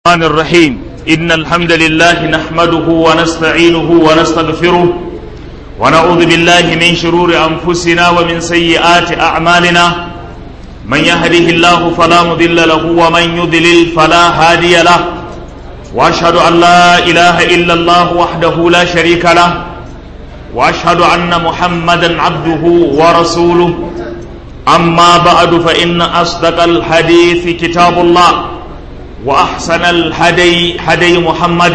الرحمن الرحيم إن الحمد لله نحمده ونستعينه ونستغفره ونعوذ بالله من شرور أنفسنا ومن سيئات أعمالنا من يهده الله فلا مضل له ومن يضلل فلا هادي له وأشهد أن لا إله إلا الله وحده لا شريك له وأشهد أن محمدا عبده ورسوله أما بعد فإن أصدق الحديث كتاب الله وأحسن الهدي هدي محمد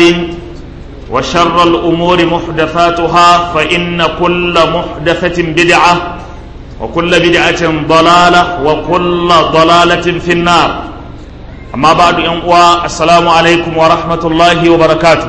وشر الأمور محدثاتها فإن كل محدثة بدعة وكل بدعة ضلالة وكل ضلالة في النار أما بعد أنقوى السلام عليكم ورحمة الله وبركاته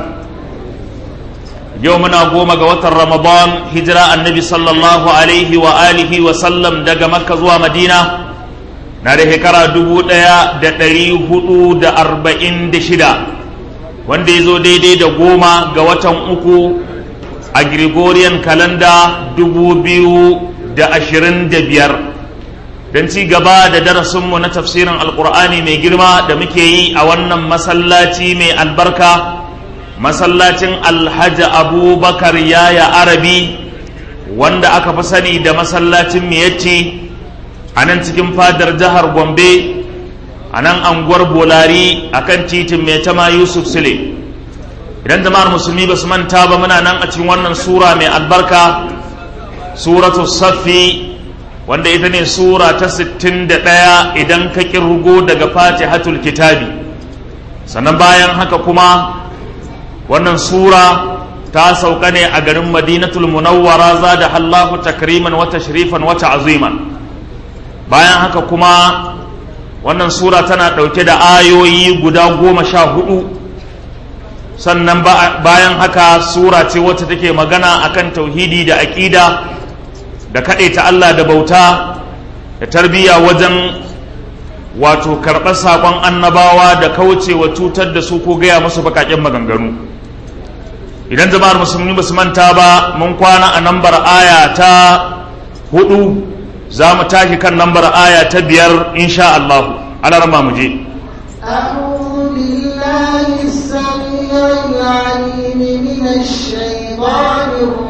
يومنا قوم قوة رمضان هجرة النبي صلى الله عليه وآله وسلم دق مكة زوى مدينة na da shekara dubu ɗaya da ɗari hudu da arba'in da shida wanda ya zo daidai da goma ga watan uku a Gregorian kalanda dubu biyu da ashirin da biyar don ci gaba da darasinmu na tafsirin alkur'ani mai girma da muke yi a wannan masallaci mai albarka masallacin alhaji abubakar yaya arabi wanda aka fi sani da masallacin miyacci a nan cikin fadar jihar gombe a nan anguwar bolari a kan titin mai tama yusuf sule idan jama'ar musulmi ba su manta ba muna nan a cikin wannan sura mai albarka suratu saffi wanda ita ne sura ta 61 idan ka kirgo daga fatihatul kitabi sannan bayan haka kuma wannan sura ta sauka ne a garin madinatul munawwara za da hallahu takriman wata sharifan wata aziman bayan haka kuma wannan sura tana ɗauke da ayoyi guda goma sha hudu sannan bayan haka sura ce wacce take magana akan tauhidi da aƙida da ta Allah da bauta da tarbiyya wajen wato karɓar saƙon annabawa da kaucewa cutar da su ko gaya musu baƙaƙen maganganu idan jama'ar musulmi ba su manta ba mun kwana a nambar aya ta hudu za mu tashi kan lambar aya ta biyar insha Allah alarma mu je أعوذ بالله السميع العليم من الشيطان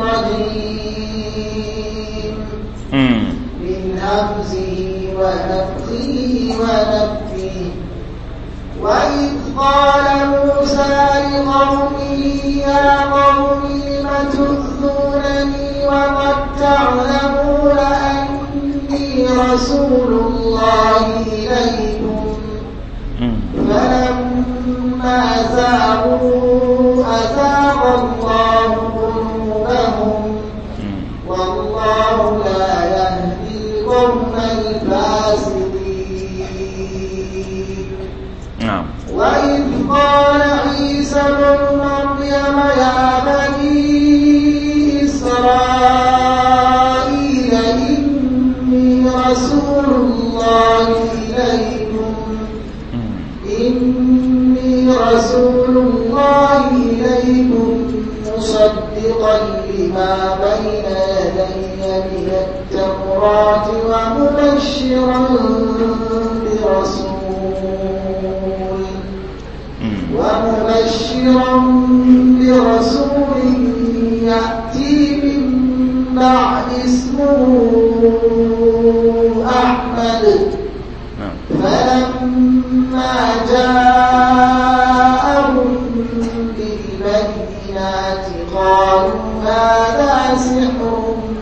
الرجيم من همزه ونفخه ونفخه وإذ قال موسى لقومه يا قوم لم تؤذونني وقد تعلمون أني رسول الله إليكم فلما زاغوا أزاغ الله قلوبهم والله لا يهدي القوم الفاسقين نعم وإذ قال عيسى ابن مريم يا بني إسرائيل إني رسول الله إليكم إني رسول الله إليكم مصدقا لما بين يدي من التوراة ومبشرا برسول ومبشرا برسول يأتي من بعد اسمه أحمد فلما جاءهم بالبينات قالوا هذا سحر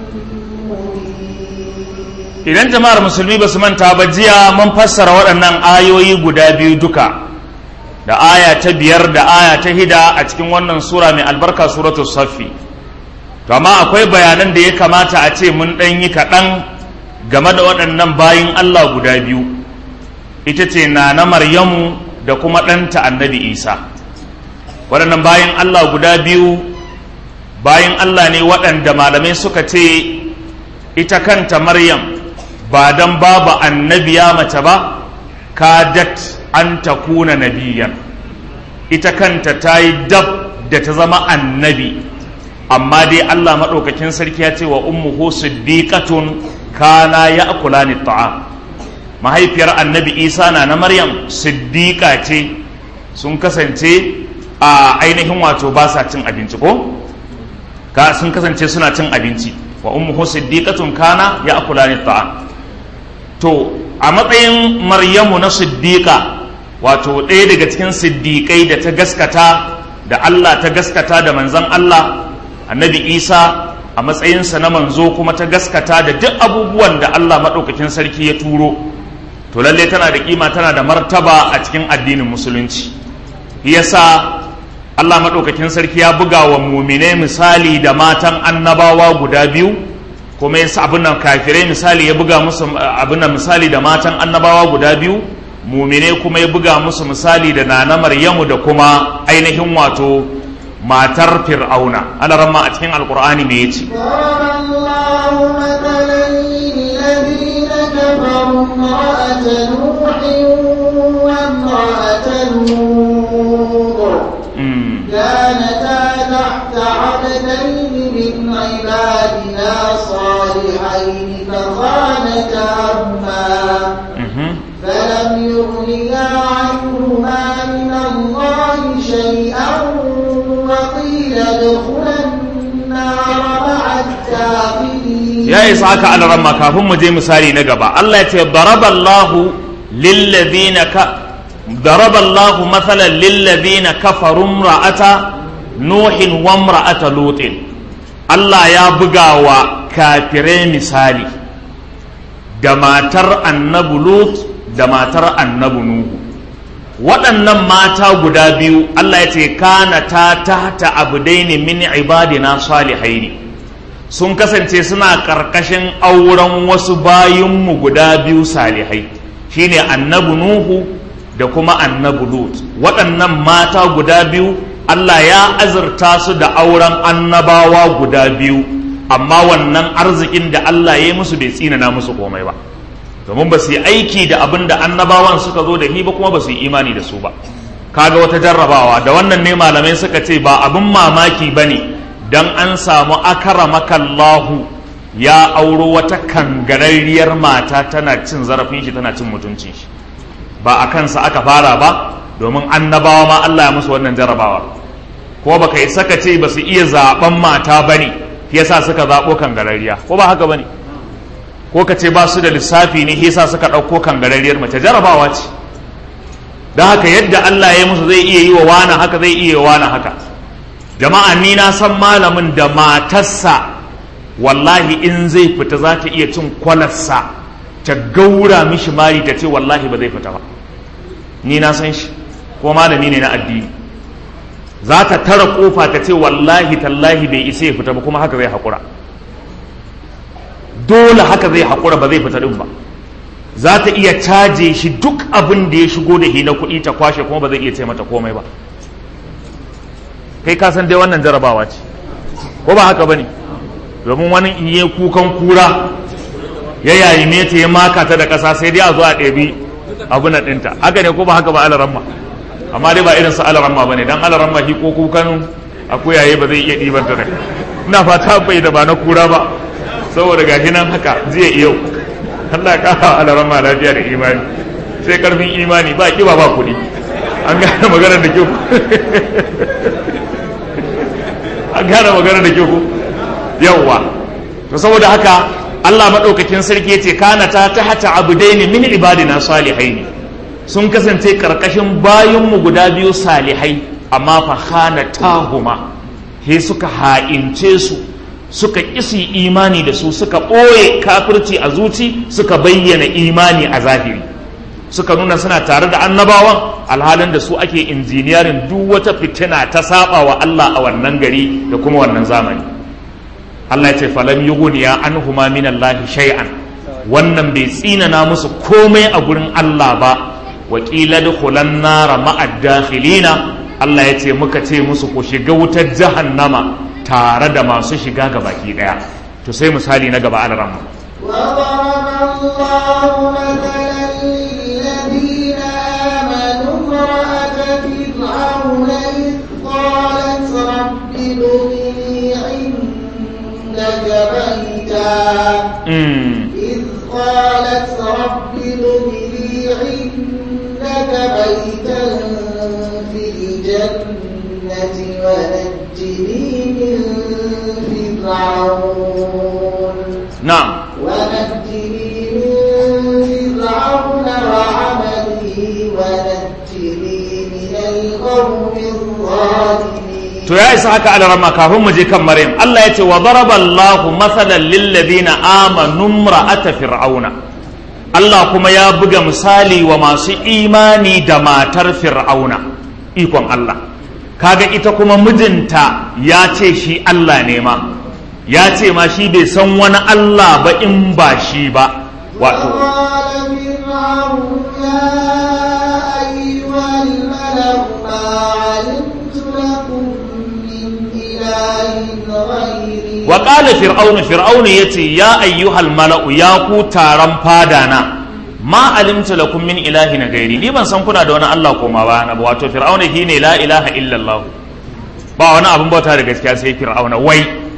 مبين idan jama'ar musulmi ba su manta ba jiya mun fassara waɗannan ayoyi guda biyu duka da aya ta biyar da aya ta hida a cikin wannan sura mai albarka suratul saffi to amma akwai bayanan da ya kamata a ce mun ɗan yi kaɗan game da waɗannan bayin Allah guda biyu ita ce na na maryamu da kuma ɗanta annabi isa waɗannan bayin Allah guda biyu bayin Allah ne waɗanda malamai suka ce ita kanta maryam ba don babu annabiya mace ba kadat an ta kuna nabiyan ita kanta ta yi dab da ta zama annabi amma dai Allah maɗaukakin sarki ya ce wa ummuhu siddiqatun kana ya akula ni ta'am mahaifiyar annabi isa na na maryam siddiqa ce sun kasance a ainihin wato ba sa cin abinci ko ka sun kasance suna cin abinci wa ummuhu siddiqatun kana ya akulani ta'am to a matsayin maryamu na siddiqa wato ɗaya daga cikin siddiƙai da ta gaskata da Allah ta gaskata da manzon Allah annabi Isa a matsayinsa na manzo kuma ta gaskata da duk abubuwan da Allah maɗaukakin sarki ya turo to lalle tana da kima tana da martaba a cikin addinin musulunci yasa Allah maɗaukakin sarki ya buga wa mumine misali da matan annabawa guda biyu kuma yasa abin nan kafirai misali ya buga musu abin nan misali da matan annabawa guda biyu mumine kuma ya buga musu misali da nana maryamu da kuma ainihin wato matar fir'auna ana ramma a cikin alkur'ani me yace كانتا تحت عبدين من عبادنا صالحين فخانتاهما فلم يغنيا عنهما من الله شيئا وقيل ادخلا النار مع الداخلين ya isa haka alaramma kafin mu je misali na gaba Allah ya ce daraballahu lillazina ka daraballahu mathalan lillazina kafaru imra'ata nuhin wa imra'ata lutin Allah ya buga wa kafirai misali da matar annabi lut da matar annabi nuhu waɗannan mata guda biyu Allah ya ce kana ta tahta abdaini min ibadina salihaini sun kasance suna ƙarƙashin auren wasu bayinmu guda biyu salihai shine annabi nuhu da kuma annabi lut waɗannan mata guda biyu Allah ya azurta su da auren annabawa guda biyu amma wannan arzikin da Allah ya yi musu bai tsinana musu komai ba domin ba su yi aiki da abin da annabawan suka zo da shi ba kuma ba su yi imani da su ba kaga wata jarrabawa da wannan ne malamai suka ce ba abin mamaki ba ne don an samu akaramakallahu ya auro wata kangararriyar mata tana cin zarafin shi tana cin mutuncin shi ba a kansa aka fara ba domin annabawa ma Allah ya musu wannan jarrabawa ko baka yi saka ce ba su iya zaben mata ba ne yasa suka zaɓo kangararriya ko ba haka ba ne ko ka ce ba su da lissafi ne yasa suka ɗauko kangararriyar mace jarabawa ce don haka yadda Allah ya musu zai iya yi wa wani haka zai iya wa wani haka jama'a ni na san malamin da matarsa wallahi in zai fita za ta iya cin kwalarsa ta gaura mishi mari ta ce wallahi ba zai fita ba ni na san shi ko malami ne na addini za ta tara kofa ta ce wallahi tallahi bai isa ya fita ba kuma haka zai haƙura dole haka zai haƙura ba zai fita ɗin ba za ta iya caje shi duk abin da ya shigo da hina kuɗi ta kwashe kuma ba zai iya ce mata komai ba kai ka san dai wannan jarabawa ce ko ba haka ba ne domin wani in yi kukan kura ya yayi meta ya maka ta da ƙasa sai dai a zo a ɗebi abu na ɗinta haka ne ko ba haka ba alaramma amma dai ba irin su alaramma ba ne don alaramma shi ko kukan akuyaye ba zai iya ɗiban ta da ina fata bai da ba na kura ba saboda gashi nan haka jiya yau Allah kara alaran ma lafiya da imani sai karfin imani ba kiba ba kuɗi an gane maganar da kyau an gane maganar da kyau yawwa to saboda haka Allah maɗaukakin sarki ya ce kana ta ta hata abudaini min ibadina salihaini sun kasance karkashin bayinmu guda biyu salihai amma fa khana tahuma he suka ha'ince su suka isi imani da su suka ɓoye kafirci a zuci suka bayyana imani a zahiri suka nuna suna tare da annabawan alhalin da su ake injiniyarin duk wata fitina ta saba wa Allah a wannan gari da kuma wannan zamani Allah ya ce falam yughniya anhuma min Allah shay'an wannan bai tsinana musu komai a gurin Allah ba wa qila dukhulan nara ma'ad dakhilina Allah ya ce muka ce musu ku shiga wutar jahannama tare da masu shiga ga baki daya to sai misali na gaba an ramma وضرب الله مثلا للذين آمنوا امرأة فرعون إذ قالت رب ابن لي عندك بيتا إذ قالت رب ابن لي عندك بيتا الجنة ونجني من فرعون na'am ونجني من فرعون وعمله ونجني من القوم الظالمين to ya isa haka ala rama kafin mu je kan maryam Allah ya ce wa daraba Allahu mathalan lil ladina amanu imra'ata fir'auna Allah kuma ya buga misali wa masu imani da matar fir'auna ikon Allah kaga ita kuma mijinta ya ce shi Allah ne ma ya ce ma shi bai san wani Allah ba in ba shi ba wato وقال فرعون يا أيها الملأ ما علمت لكم من إله غيري wa qala fir'aunu fir'aunu yace ya ayyuhal mala'u ya ku taron fada na ma alimtu lakum min ilahin gairi ni ban san kuna da wani Allah koma ba na ba wato fir'auna shine la ilaha illa Allah ba wani abin bauta da gaskiya sai fir'auna wai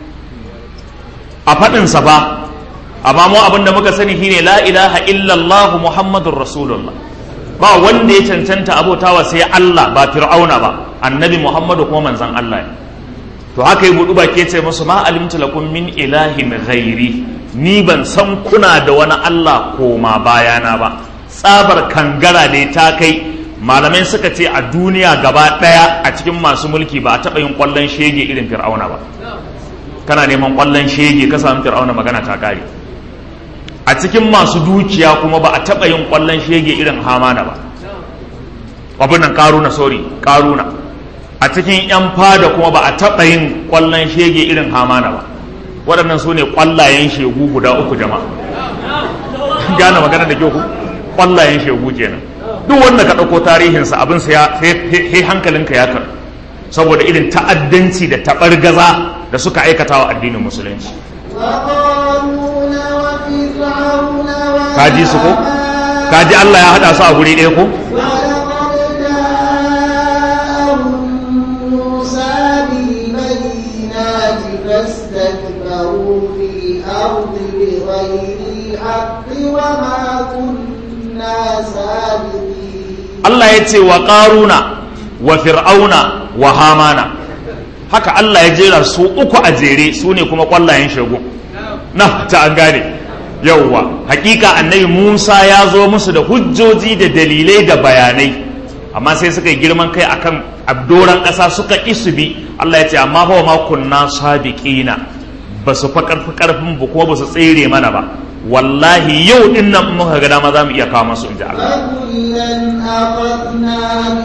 a fadin sa ba amma mu abin da muka sani shine la ilaha illa Allah muhammadur rasulullah ba wanda ya cancanta abotawa sai Allah ba fir'auna ba annabi muhammadu kuma manzon Allah ne to haka yi buɗu baki ce musu ma alimtu lakum min ilahin ghairi ni ban san kuna da wani Allah koma bayana ba tsabar kangara ne ta kai malamai suka ce a duniya gaba ɗaya a cikin masu mulki ba a taɓa yin ƙwallon shege irin fir'auna ba kana neman ƙwallon shege ka samu fir'auna magana ta kare a cikin masu dukiya kuma ba a taɓa yin ƙwallon shege irin hamana ba abin nan karuna sorry karuna a cikin 'yan fada kuma ba a taɓa yin ƙwallon shege irin hamana ba waɗannan su ne ƙwallayen shegu guda uku jama'a gane magana da kyau ku ƙwallayen shegu kenan duk wanda ka ɗauko tarihinsa abin sa sai hankalinka ya kar saboda irin ta'addanci da taɓargaza da suka aikata wa addinin musulunci وقارون وفرعون kaji su ko kaji Allah ya haɗa su a guri ɗaya ko ولقد جاءهم موسى بالبينات فاستكبروا في الأرض بغير الحق وما كنا سابقين Allah ya ce wa ƙaruna wa fir'auna wa hamana haka Allah ya jera su uku a jere su ne kuma ƙwallayen shagun na ta an gane yauwa hakika annabi Musa ya zo musu da hujjoji da dalilai da bayanai amma sai suka yi girman kai akan abdoran ƙasa suka isu bi Allah ya ce amma fa ma kunna sabiqina ba su fa karfi karfin bu kuma ba su tsere mana ba wallahi yau din nan in muka ga dama za mu iya kawo masu inji Allah فكلا أخذنا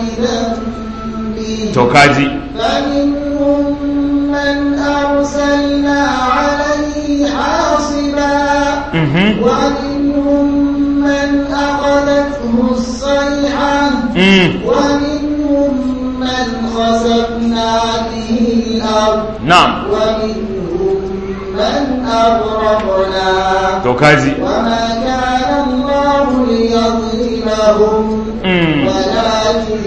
بذنبه to kaji فمنهم من أرسلنا عليه حاصبا mhm ومنهم من أخذته الصيحة mm ومنهم من خسفنا به الأرض na'am ومنهم من أغرقنا to kaji وما كان الله ليظلمهم mm ولكن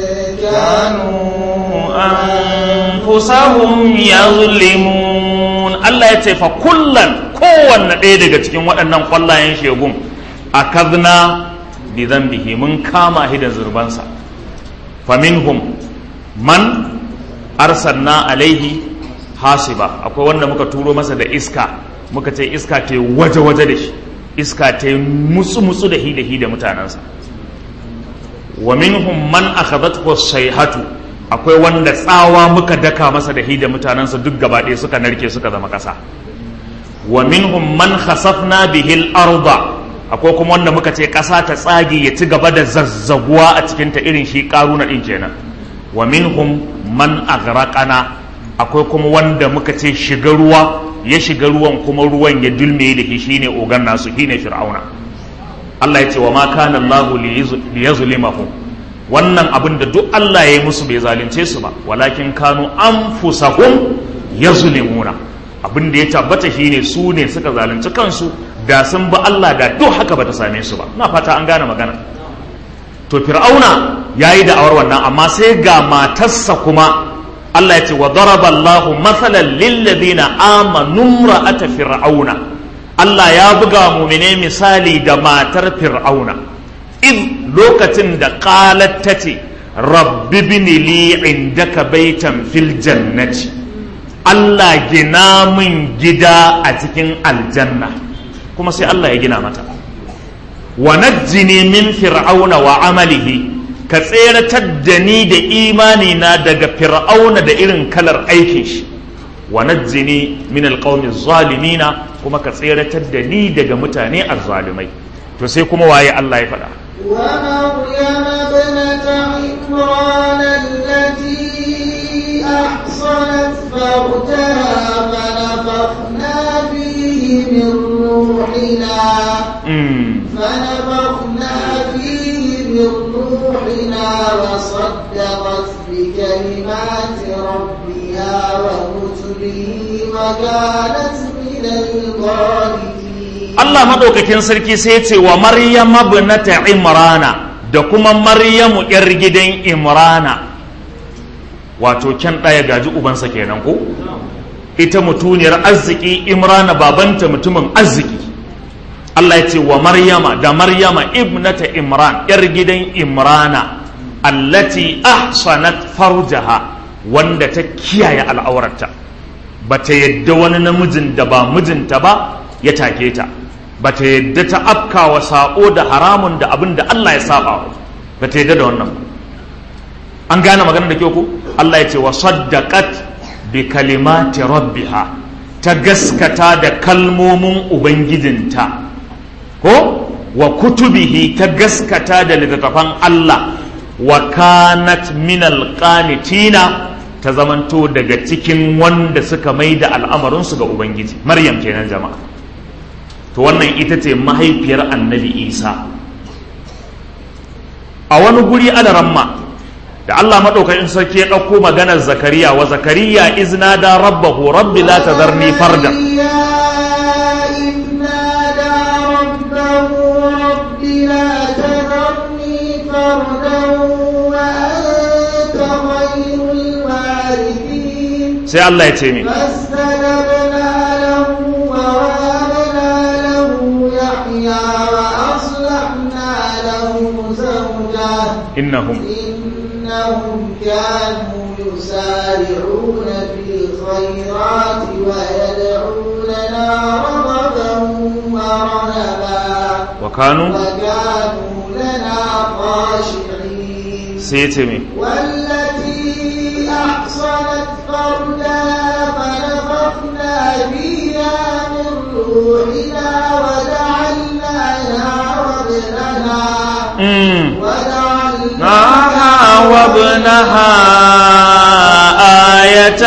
كانوا anfusahum yazlimun Allah ya ce fa kullan kowanne ɗaya daga cikin waɗannan ƙwallayen shegun akadna bi dhanbihi mun kama shi da zurbansa faminhum man arsalna alaihi hasiba akwai wanda muka turo masa da iska muka ce iska ta waje-waje da shi iska ta mutsu-mutsu da hi da hi da mutanensa wa minhum man akhadathu sayhatu akwai wanda tsawa muka daka masa da hi da mutanensa duk gaba ɗaya suka narke suka zama ƙasa wa minhum man khasafna bihi al-arda akwai kuma wanda muka ce ƙasa ta tsage ya ci gaba da zazzaguwa a cikin ta irin shi karuna din kenan wa minhum man aghraqana akwai kuma wanda muka ce shiga ruwa ya shiga ruwan kuma ruwan ya dulme da shi shine ogan nasu shine fir'auna Allah ya ce wa ma kana Allah liyazlimahum wannan abin da duk Allah ya yi musu bai zalunce su ba walakin kanu anfusahum yazlimuna abin da ya tabbata shine su ne suka zalunci kansu da sun bi Allah da duk haka bata same su ba na fata an gane magana to fir'auna yayi da'awar wannan amma sai ga matarsa kuma Allah ya ce wa daraba Allahu mathalan lil ladina amanu ra'ata fir'auna Allah ya buga mumine misali da matar fir'auna id lokacin da qalat tace rabbi bini li indaka baitan fil jannati Allah gina min gida a cikin aljanna kuma sai Allah ya gina mata wa najjini min fir'auna wa amalihi ka tseratar da ni da imani na daga fir'auna da irin kalar aikin shi wa najjini min alqawmi zalimina kuma ka tseratar da ni daga mutane azzalimai to sai kuma waye Allah ya faɗa ومريم ابنة عمران التي أحصنت فرجها فنفخنا فيه من روحنا mm. فنفخنا فيه من روحنا وصدقت بكلمات ربها وكتبه وكانت من القانتين Allah maɗaukakin sarki sai ya ce wa Maryam ibnata Imrana da kuma Maryamu ‘yar gidan Imrana wato kyan ɗaya gaji ubansa kenan ko ita mutuniyar arziki Imrana babanta mutumin arziki Allah ya ce wa Maryama da Maryama ibnata Imran ‘yar gidan Imrana allati ahsanat farjaha wanda ta kiyaye al'aurarta ba ta yadda wani namijin da ba mijinta ba ya take ta ba ta yadda ta afka wa saƙo da haramun da abin da Allah ya saba ba ta yadda da wannan ba an gane magana da kyau ko Allah ya ce wa saddaqat bi kalimati rabbiha ta gaskata da kalmomin ubangijinta ko wa kutubihi ta gaskata da littattafan Allah wa kanat minal qanitina ta zamanto daga cikin wanda suka mai da al'amarinsu ga ubangiji maryam kenan jama'a to wannan ita ce mahaifiyar annabi isa a wani guri alaramma da allah maɗaukakin sarki ya ɗauko maganar zakariya wa zakariya izna da rabbahu rabbi la tazarni fardan sai allah ya ce min فاستجبنا له ووهبنا له يحيى وأصلحنا له زوجه innahum إنهم كانوا يسارعون في الخيرات ويدعوننا رغبا ورهبا wa kanu وكانوا لنا خاشعين sai ya ce min والتي أحصنت فرجها فنفخنا فيها من روحنا وجعلناها وابنها mm. وجعلناها نعها وابنها آية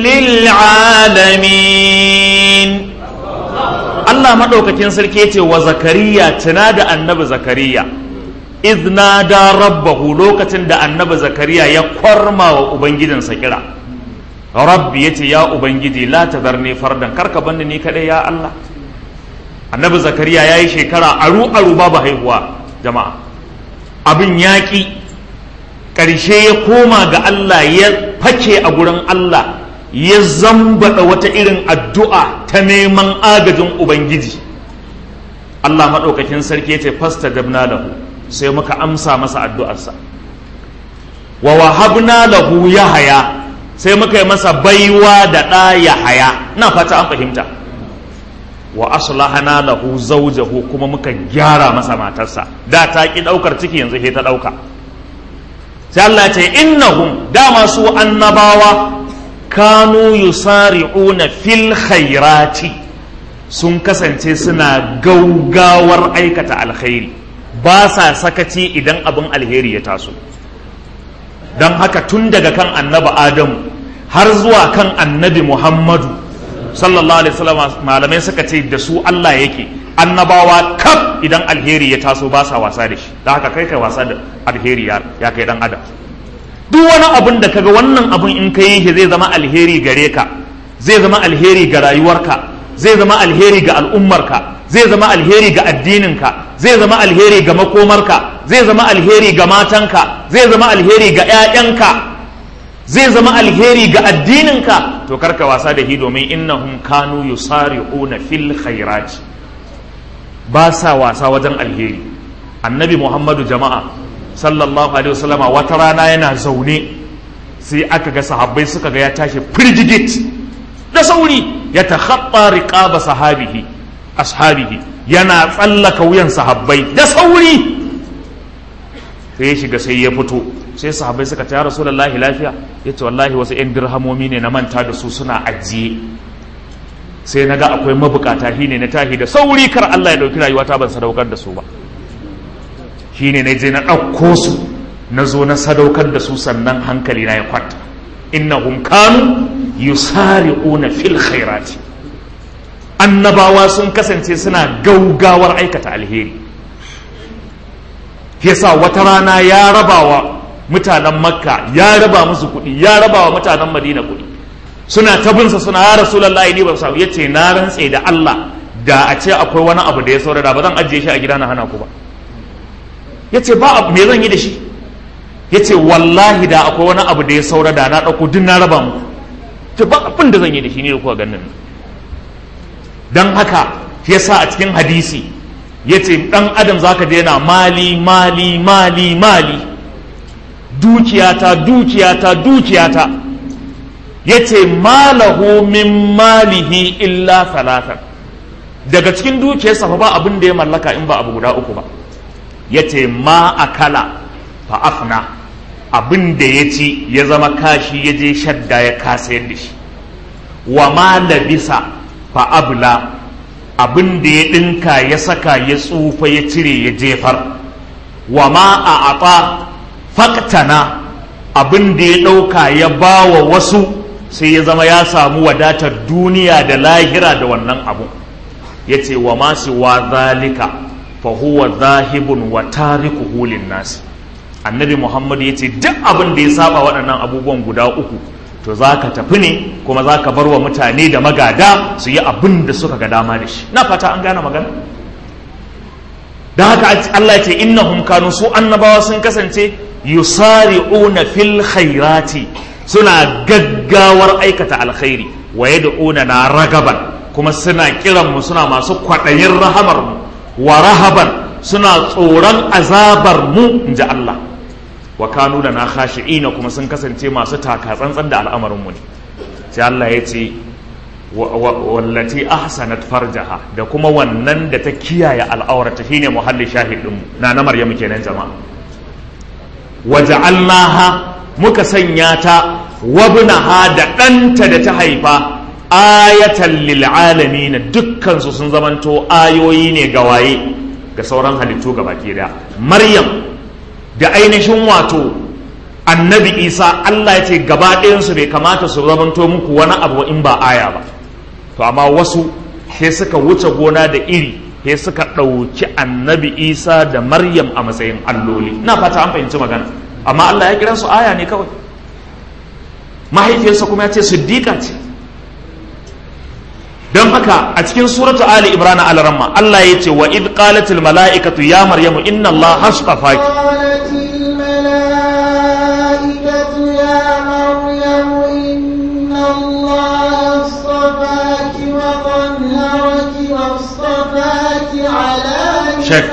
للعالمين Allah maɗaukakin sarki ce wa zakariya tuna da annabi zakariya izna da rabbahu lokacin da annabi zakariya ya kwarma wa ubangijinsa kira rabbi ya ce ya ubangiji la tazarni fardan karka bani ni kadai ya Allah annabi zakariya ya yi shekara aru aru babu haihuwa jama'a abin yaƙi ƙarshe ya koma ga Allah ya fake a gurin Allah ya zambaɗa wata irin addu'a ta neman agajin Ubangiji Allah maɗaukakin sarki ya ce fasta dabna lahu sai muka amsa masa addu'arsa wa wahabna lahu yahaya sai muka yi masa baiwa da ɗa yahaya na fata an fahimta wa aslahana lahu zawjahu kuma muka gyara masa matarsa da ta ki daukar ciki yanzu sai ta dauka sai Allah ya ce innahum dama su annabawa kanu yusari'una fil khairati sun kasance suna gaugawar aikata alkhairi ba sa sakaci idan abin alheri ya taso don haka tun daga kan annabi adamu har zuwa kan annabi muhammadu sallallahu alaihi wasallam malamai suka ce da su Allah yake annabawa kaf idan alheri ya taso ba sa wasa da shi da haka kai kai wasa da alheri ya ya kai dan adam duk wani abin da kaga wannan abin in ka yi shi zai zama alheri gare ka zai zama alheri ga rayuwarka zai zama alheri ga al'ummarka zai zama alheri ga addininka zai zama alheri ga makomarka zai zama alheri ga matanka zai zama alheri ga 'ya'yanka zai zama alheri ga addininka to karka wasa da hi domin innahum kanu yusari'una fil khairat ba sa wasa wajen alheri annabi muhammadu jama'a sallallahu alaihi wasallama wata rana yana zaune sai aka ga sahabbai suka ga ya tashi firgigit da sauri ya takhatta riqaba sahabihi ashabihi yana tsallaka wuyan sahabbai da sauri sai ya shiga sai ya fito sai sahabbai suka ta rasulullahi lafiya yace wallahi wasu yan dirhamomi ne na manta da su suna ajiye sai na ga akwai mabukata shine na tahi da sauri kar Allah ya dauki rayuwata ban sadaukar da su ba shine na je na ɗauko su na zo na sadaukar da su sannan hankali na ya kwanta innahum kanu yusari'una fil khairati annabawa sun kasance suna gaugawar aikata alheri yasa wata rana ya rabawa mutanen makka ya raba musu kuɗi ya rabawa mutanen madina kuɗi suna ta binsa suna ya rasulullahi ne ba su ya ce na rantse da Allah da a ce akwai wani abu da ya saurara ba zan ajiye shi a gida na hana ku ba ya ce ba me zan yi da shi ya ce wallahi da akwai wani abu da ya saura da na ɗauko duk na raba muku ce ba abin da zan yi da shi ne da kuka ganin don haka ya sa a cikin hadisi ya ce ɗan adam za ka daina mali mali mali mali dukiyata dukiyata dukiyata ya ce malahu min malihi illa salatan daga cikin dukiyarsa fa ba abin da ya mallaka in ba abu guda uku ba ya ce ma akala fa afna abin da ya ci ya zama kashi ya je shadda ya kasa yadda shi wa ma labisa fa abla abin da ya ɗinka ya saka ya tsufa ya cire ya jefar wa ma a aɓa faktana abin da ya ɗauka ya ba wa wasu sai ya zama ya samu wadatar duniya da lahira da wannan abu ya ce wa masu wa zalika fa huwa zahibun wa tarikuhu nasi annabi muhammad ya ce duk abin da ya saba waɗannan abubuwan guda uku to za ka tafi ne kuma za ka bar wa mutane da magada su yi abin da suka ga dama da shi na fata an gane magana don haka Allah ya ce innahum kanu su annabawa sun kasance yusari'una fil khairati suna gaggawar aikata alkhairi wa yad'una na ragaban kuma suna kiran mu suna masu kwaɗayin rahamar mu wa rahaban suna tsoron azabar mu inji Allah wa kanu da na khashi'ina kuma sun kasance masu taka tsantsan da al'amarin mu ne sai Allah ya ce wallati ahsanat farjaha da kuma wannan da ta kiyaye al'aurata shine muhalli shahidin mu na na Maryamu kenan jama'a waja'alnaha muka sanya ta wabnaha da ɗanta da ta haifa ayatan lil alamin dukkan su sun zamanto ayoyi ne ga waye ga sauran halittu gabaki daya Maryam da ainihin wato annabi isa allah ya ce gaba ɗayansu bai kamata su zamanto muku wani abu in ba aya ba to amma wasu sai suka wuce gona da iri sai suka ɗauki annabi isa da maryam a matsayin alloli na fata an fahimci magana amma allah ya kira su aya ne kawai mahaifiyarsa kuma ya ce siddiƙa ce don haka a cikin suratu ali imran al-ramma allah ya ce wa id qalatil mala'ikatu ya maryamu inna allah hasfafaki شك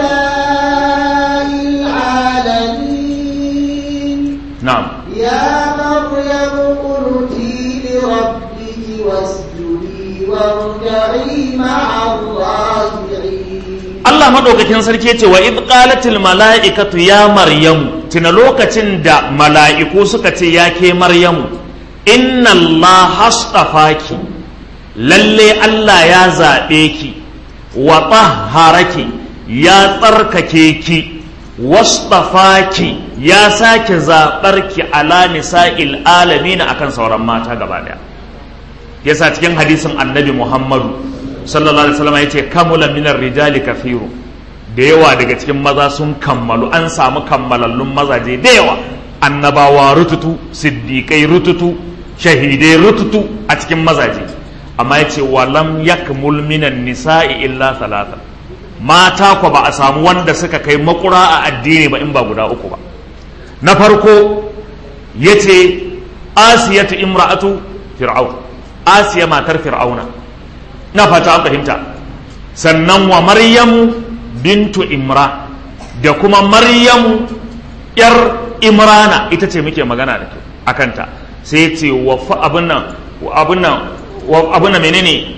العالمين نعم يا مريم قلتي لربك واسجدي واركعي مع الراكعين Allah madaukakin sarki ce wa id qalatil mala'ikatu ya maryamu tuna lokacin da mala'iku suka ce ya ke maryamu inna Allah hastafaki lalle Allah ya zaɓe ki wa tahharaki ya tsarkake ki wasfafaki ya sake zaɓar ki ala nisa'il alamina akan sauran mata gaba daya yasa cikin hadisin annabi muhammadu sallallahu alaihi wasallam yace kamula minar rijali kafiru da yawa daga cikin maza sun kammalu an samu kammalallun mazaje da yawa annabawa rututu siddiƙai rututu shahidai rututu a cikin mazaje amma yace walam yakmul minan nisa'i illa talata mata ko ba a samu wanda suka kai makura a addini ba in ba guda uku ba na farko yace asiyatu imra'atu fir'aun asiya matar fir'auna na fata an fahimta sannan wa maryamu bintu imra da kuma maryamu yar imrana ita ce muke magana da a kanta sai ya ce wa abin nan abin nan abin nan menene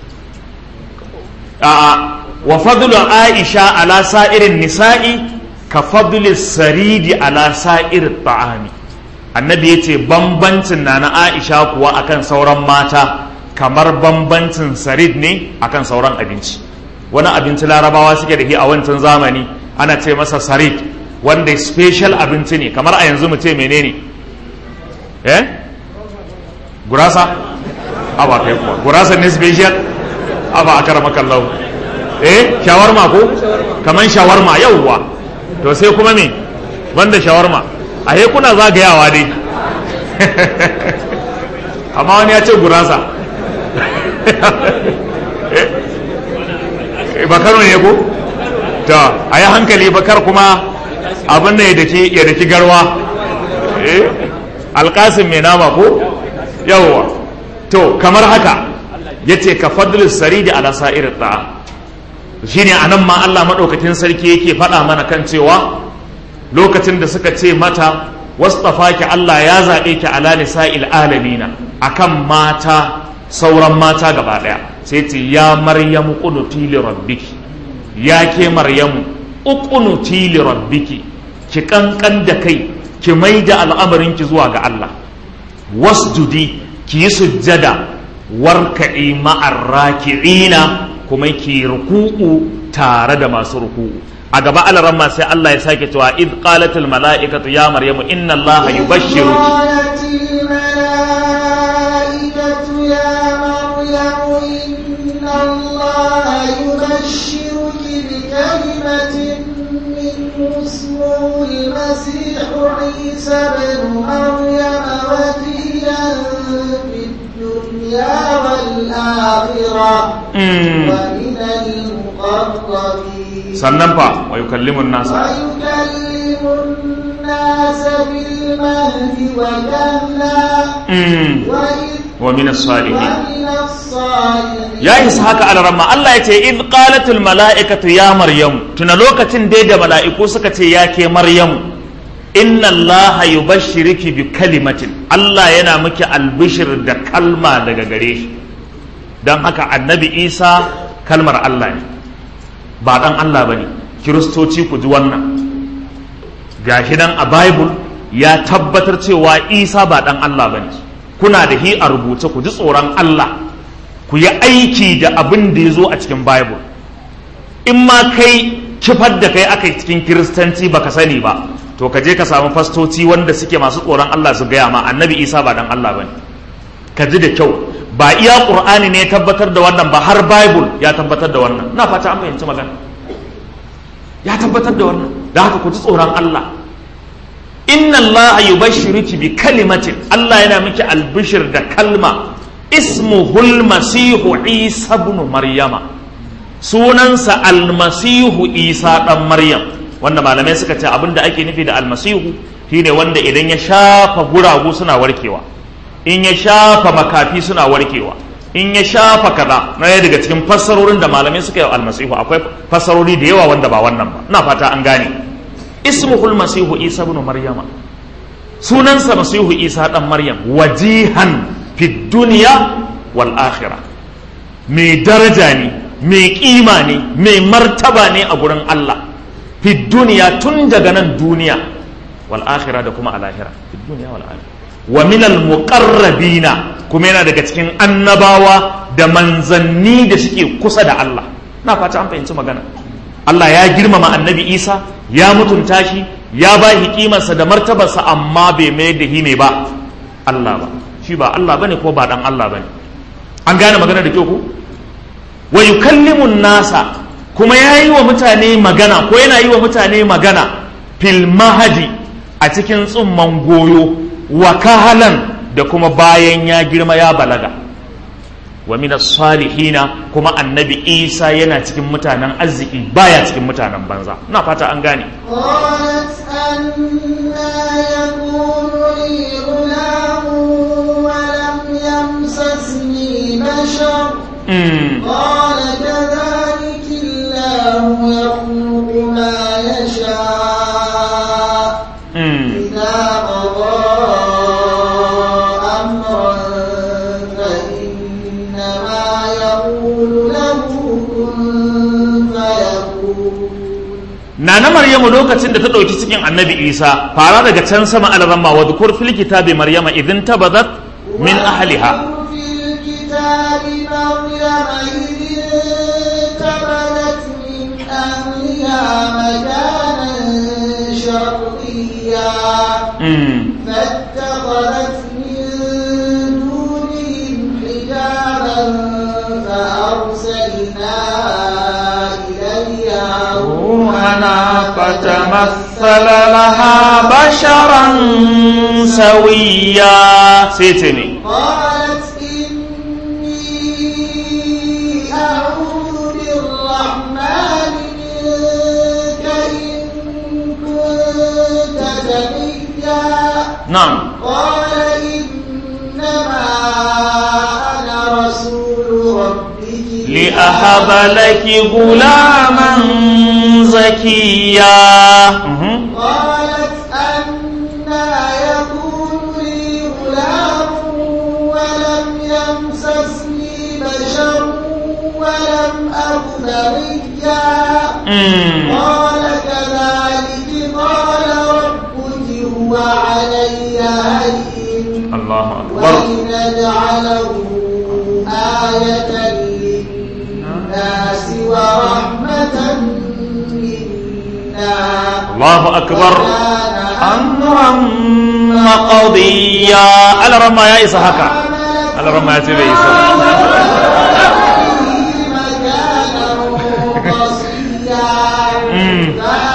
a wa fadlu aisha ala sa'irin nisa'i ka fadli saridi ala sa'irin ta'ami annabi ya ce bambancin na na aisha kuwa akan sauran mata kamar bambancin sarid ne akan sauran abinci wani abinci larabawa suke da shi a wancan zamani ana ce masa sarid wanda special abinci ne kamar a yanzu mu ce menene eh gurasa aba kai kuwa gurasa ne special aba a karama kallau eh shawarma ko kaman shawarma yauwa to sai kuma me banda shawarma a he kuna zagayawa dai amma wani ya ce gurasa bakar ne ko ta a yi hankali bakar kuma abin da ya daki garwa alkasin mai nama ko yawwa to kamar haka ya ce ka fadlis saridi ala sa'ir ta'a shine anan ma Allah maɗaukakin sarki yake faɗa mana kan cewa lokacin da suka ce mata wasfafaki Allah ya zaɓe ki ala nisa'il alamina akan mata sauran mata gaba ɗaya sai ce ya maryamu qunuti li rabbiki ya ke maryamu uqunuti li rabbiki ki kankan da kai ki mai da al'amarin ki zuwa ga Allah wasjudi ki yi sujjada warka'i ma'ar raki'ina kuma ki ruku'u tare da masu ruku'u a gaba alaran ma sai Allah ya sake cewa id qalatil mala'ikatu ya maryamu inna Allah yubashshiruki الله يبشرك بكلمة منه اسمه المسيح عيسى بن مريم وكيلا في الدنيا والآخرة ومن المقربين سننفع ويكلم الناس ويكلم الناس بالمهد وكهلا وإذ ومن الصالحين ومن الصالحين ya isa haka alarama Allah ya ce id qalatul mala'ikatu ya maryamu tuna lokacin dai da mala'iku suka ce ya ke maryamu inna Allah yubashshiruki bi kalimatin Allah yana miki albishir da kalma daga gare shi dan haka annabi Isa kalmar Allah ne ba dan Allah bane kiristoci ku ji wannan gashi nan a bible ya tabbatar cewa Isa ba dan Allah bane kuna da hi a rubuce ku ji tsoron Allah ku yi aiki da abin da ya zo a cikin bible in ma kai kifar da kai aka cikin kiristanci baka sani ba to ka je ka samu fastoci wanda suke masu tsoron Allah su gaya ma annabi isa ba dan Allah bane ka ji da kyau ba iya qur'ani ne ya tabbatar da wannan ba har bible ya tabbatar da wannan na fata an fahimci magana ya tabbatar da wannan da haka ku ji tsoron Allah inna Allah yubashshiruki bi kalimatin Allah yana miki albishir da kalma ismuhul masihu isa ibn maryama sunansa almasihu isa dan maryam wanda malamai suka ce abinda ake nufi da almasihu shine wanda idan ya shafa guragu suna warkewa in ya shafa makafi suna warkewa in ya shafa kaza na daga cikin fassarorin da malamai suka yi almasihu akwai fassarori da yawa wanda ba wannan ba ina fata an gane ismuhul masihu isa ibn maryama sunansa masihu isa dan maryam wajihan fi duniya wal akhirah mai daraja ne mai kima ne mai martaba ne a gurin Allah fi duniya tun daga nan duniya wal akhirah da kuma al akhirah fi duniya wal akhirah wa min al muqarrabina kuma yana daga cikin annabawa da manzanni da suke kusa da Allah na fata an fahimci magana Allah ya girmama annabi Isa ya mutunta shi ya ba shi kimarsa da martabarsa amma bai mai da hi ba Allah ba shi ba Allah bane ko ba dan Allah bane an gane magana da kyau ko wa yukallimun nasa kuma ya yi wa mutane magana ko yana yi wa mutane magana fil mahadi a cikin tsumman goyo wa kahalan da kuma bayan ya girma ya balaga wa minas salihina kuma annabi isa yana cikin mutanen arziki baya cikin mutanen banza na fata an gane قالت أنا يكون لي غلام ولم يمسسني بشر Mm. قال كذلك الله يخلق ما يشاء nana maryamu lokacin da ta ɗauki cikin annabi isa fara daga can sama alramma wa dhukur fil kitabi maryama idin tabadat min ahliha في الكتاب مريم إذ انتبذت من أهلها مكانا شرقيا mm. فاتخذت من دونهم حجابا فأرسلنا إليها روحنا فتمثل لها بشرا سويا سيتني قالت إني أعوذ بالرحمن منك إن كنت تقيا نعم قال إنما أنا رسول ربك لأهب لك غلاما زكيا مهم. قالت أنا يكون لي غلام ولم يمسسني بشر ولم أك بغيا مم. قال كذلك قال ربك هو علي هين الله أكبر ولنجعله آية للناس ورحمة منا الله أكبر وكان أمرا مقضيا على رما يا إسا هكا على رما يا تبي إسا مم.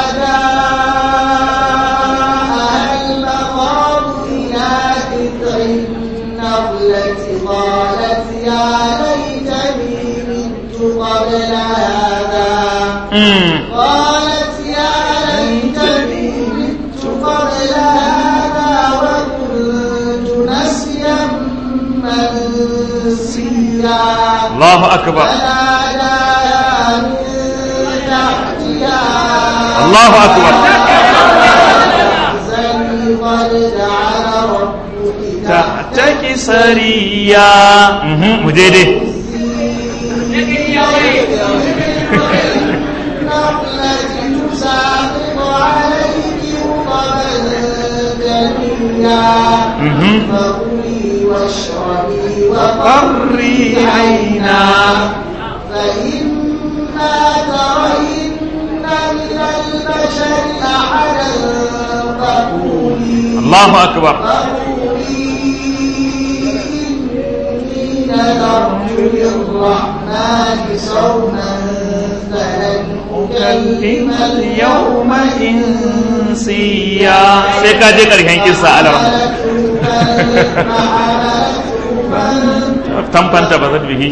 قالت يا ليتني مت قبل هذا مم. قالت يا ليتني مت قبل هذا وكنت نسيا منسيا الله أكبر فناداها من تحتها الله أكبر احزني قد جعل ربك تحتك سريا مهم. مجيدي النخلة تساقط عليك رطبا جنيا مهم. فكلي واشربي قري عينا فإما ترين من البشر أحدا فقولي الله أكبر فقولي إني نذرت للرحمن صوما فلن أكلم اليوم إنسيا سيكا جي كرهن كيسا على رما tamfanta ba zan bihi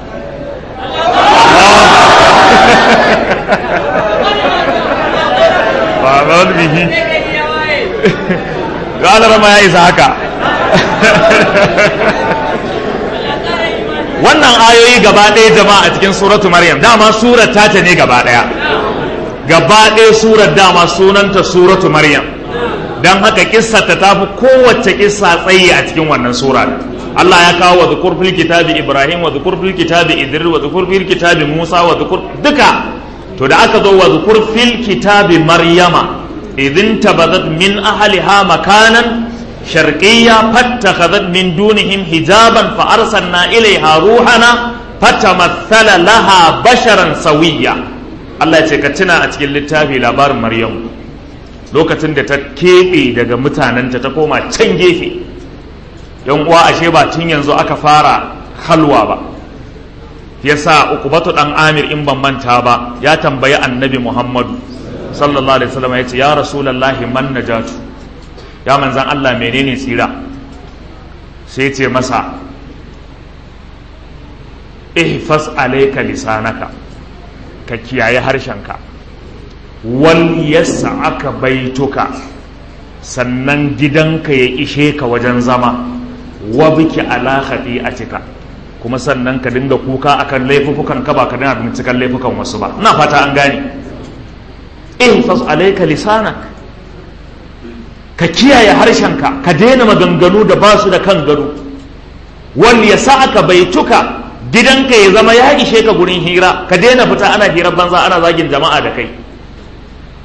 ba zan bihi galar ma ya isa haka wannan ayoyi gaba ɗaya jama'a a cikin suratu maryam dama surar tata ne gaba ɗaya gaba ɗaya surar dama sunanta suratu maryam don haka kissa ta tafi kowace kissa tsayi a cikin wannan sura Allah ya kawo wa zukur fil kitabi Ibrahim wa zukur fil kitabi Idris wa zukur fil kitabi Musa wa zukur duka to da aka zo wa zukur fil kitabi Maryama idin tabadat min ahliha makanan sharqiyya fattakhadhat min dunihim hijaban fa arsalna ilayha ruhana fatamathala laha basharan sawiyya Allah ya ce ka tuna a cikin littafi labarin Maryam lokacin da ta keɓe daga mutanenta ta koma can gefe yan uwa ashe ba tun yanzu aka fara halwa ba yasa ukubatu dan amir in ban manta ba ya tambayi annabi muhammadu sallallahu alaihi wasallam ya ce ya rasulullahi man najatu ya manzan Allah menene tsira sai ce masa ihfas alayka lisanaka ka kiyaye harshenka wal yas'aka baituka sannan gidanka ya ishe ka wajen zama wa biki ala khati'atika kuma sannan ka dinga kuka akan laifukan ka ba ka dinga binciken laifukan wasu ba ina fata an gane ihfaz alayka lisanak ka kiyaye harshenka ka daina maganganu da ba su da kan gado wal yasa'aka baituka gidanka ya zama ya ishe ka gurin hira ka daina fita ana hirar banza ana zagin jama'a da kai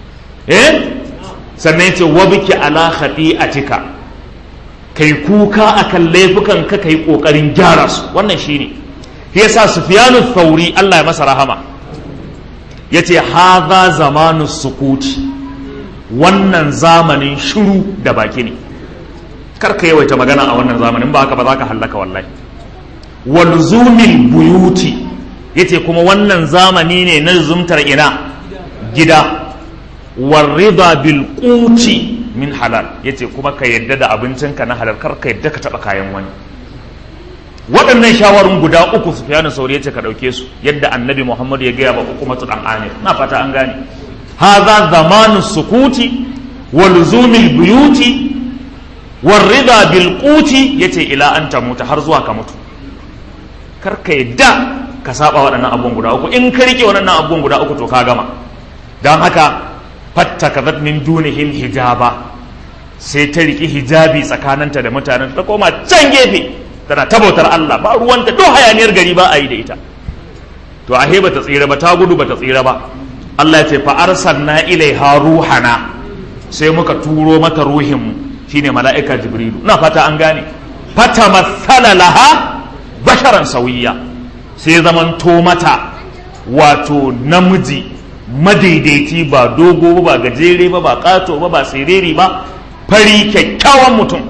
eh sannan ya ce wabiki ala khati'atika kai kuka akan laifukan ka kai kokarin gyara su wannan shine shi yasa sufyanu thauri Allah ya masa rahama yace hadha zamanu sukuti wannan zamanin shiru da baki ne kar ka yawaita magana a wannan zamanin ba haka ba za ka hallaka wallahi walzumil buyuti yace kuma wannan zamani ne na zumtar ina gida warida bil quti min halal yace kuma ka yadda da abincinka na halal kar ka yadda ka taba kayan wani waɗannan shawarun guda uku su fiye sauri yace ka ɗauke su yadda annabi muhammadu ya gaya ba hukumatu ɗan amir na fata an gane haza zamanu sukuti wa luzumil buyuti warrida bil quti yace ila an tamuta har zuwa ka mutu kar ka yadda ka saba waɗannan abubuwan guda uku in ka rike waɗannan abubuwan guda uku to ka gama don haka fattakazat min dunihim hijaba sai ta riki hijabi tsakaninta da mutanen ta koma can gefe tana tabautar Allah ba ruwanta do hayaniyar gari ba a yi da ita to ahe ba ta tsira ba ta gudu ba ta tsira ba Allah ya ce fa arsalna ilaiha ruhana sai muka turo mata ruhinmu shine mala'ika jibrilu na fata an gane fata masala laha basharan sauyiya sai zamanto mata wato namiji madaidaiti ba dogo ba gajere ba ba kato ba ba siriri ba fari kyakkyawan mutum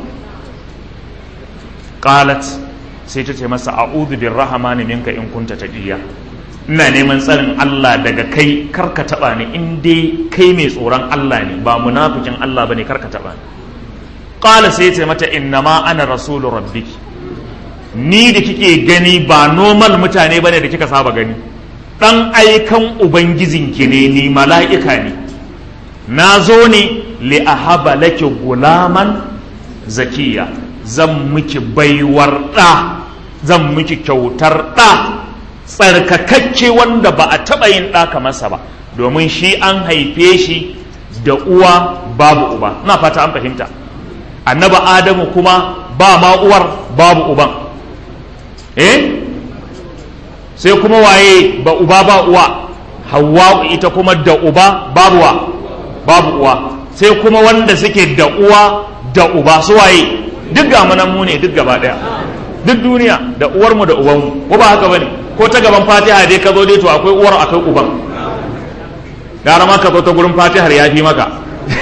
qalat sai ta ce masa a'udhu birrahmani minka in kunta taqiya ina neman tsarin Allah daga kai karka taba ni in dai kai mai tsoron Allah ne ba munafikin Allah bane karka taba ni qala sai ce mata innama ana rasulu rabbiki ni da kike gani ba normal mutane bane da kika saba gani dan aikan ubangijinki ne ni mala'ika ne na zo ne li ahaba laki gulaman zakiya zan miki baiwar ɗa zan miki kyautar ɗa tsarkakakke wanda ba a taɓa yin ɗa kamarsa ba domin shi an haife shi da uwa babu uba na fata an fahimta annaba adamu kuma ba ma uwar babu uban eh sai kuma waye ba uba ba uwa hawa ita kuma da uba babu wa babu uwa sai kuma wanda suke da uwa da uba su waye duk ga manan mu ne duk gaba daya duk duniya da uwar mu da uban mu ko ba haka bane ko ta gaban fatiha dai ka zo dai to akwai uwar akwai uban gara ma ka zo ta gurin fatihar ya fi maka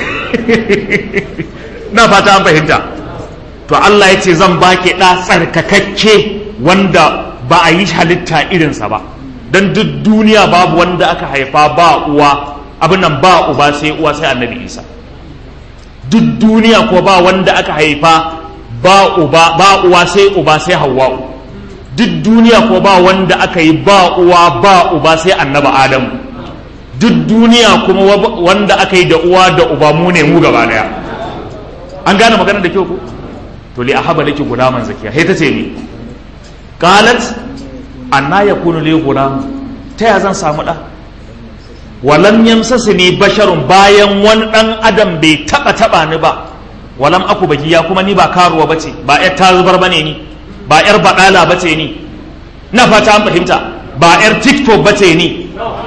na fata an fahimta to Allah ya ce zan baki ɗa tsarkakakke wanda ba a yi halitta irinsa ba don duk duniya babu wanda aka haifa ba uwa abin nan ba uba sai uwa sai annabi isa duk duniya ko ba wanda aka haifa ba uba ba uwa sai uba sai hawwa'u duk duniya ko ba wanda aka yi ba uwa ba uba sai annaba adamu duk duniya kuma wanda aka yi da uwa da uba mu ne mu gaba daya an gane maganar da kyau ko to li ahaba laki gulaman zakiya sai ta ce ni qalat anna yakunu li gulam ta ya zan samu da walam yamsasni basharun bayan wani dan adam bai taba taba ni ba walam aku bagiya kuma ni ba karuwa bace ba yar tazubar bane ni ba yar badala bace ni na fata an fahimta ba yar tiktok bace ni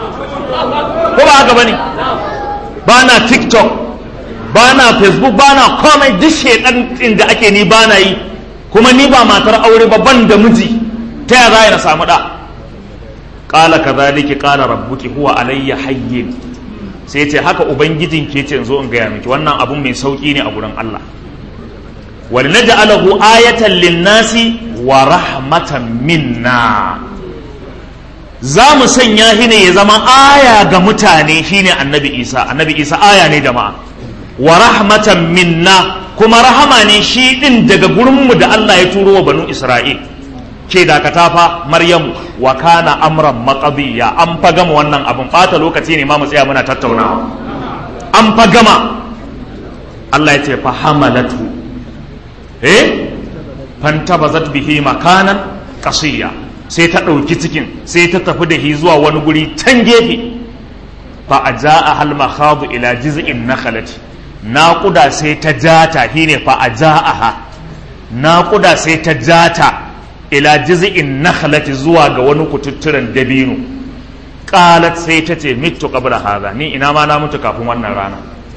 ko ba haka bane ba na tiktok ba na facebook ba na komai duk shedan da ake ni ba na yi kuma ni ba matar aure ba ban da miji ta ya za na samu da qala kadhalika qala rabbuki huwa alayya hayyin sai ce haka ubangijin ke ce zo in gaya miki wannan abun mai sauki ne a gurin Allah wal naj'alahu ayatan lin-nasi wa rahmatan minna za mu sanya shi ne ya zama aya ga mutane shine annabi Isa annabi Isa aya ne jama'a wa rahmatan minna kuma rahama ne shi din daga gurinmu da Allah ya turo wa banu Isra'il ke dakata fa Maryamu wa kana amran maqabiya an fa gama wannan abin bata lokaci ne ma mu tsaya muna tattaunawa an fa gama Allah ya ce fa hamalatu eh fantabazat bihi makanan qasiya sai ta ɗauki cikin sai ta tafi da shi zuwa wani guri can gefe fa aja'a hal makhadu ila jiz'in nakhlati naƙuda sai ta jata shine fa aja'aha naƙuda sai ta jata ila jiz'in nakhlati zuwa ga wani kututturen dabino qalat sai ta ce mitu qabla hadha ni ina ma na mutu kafin wannan rana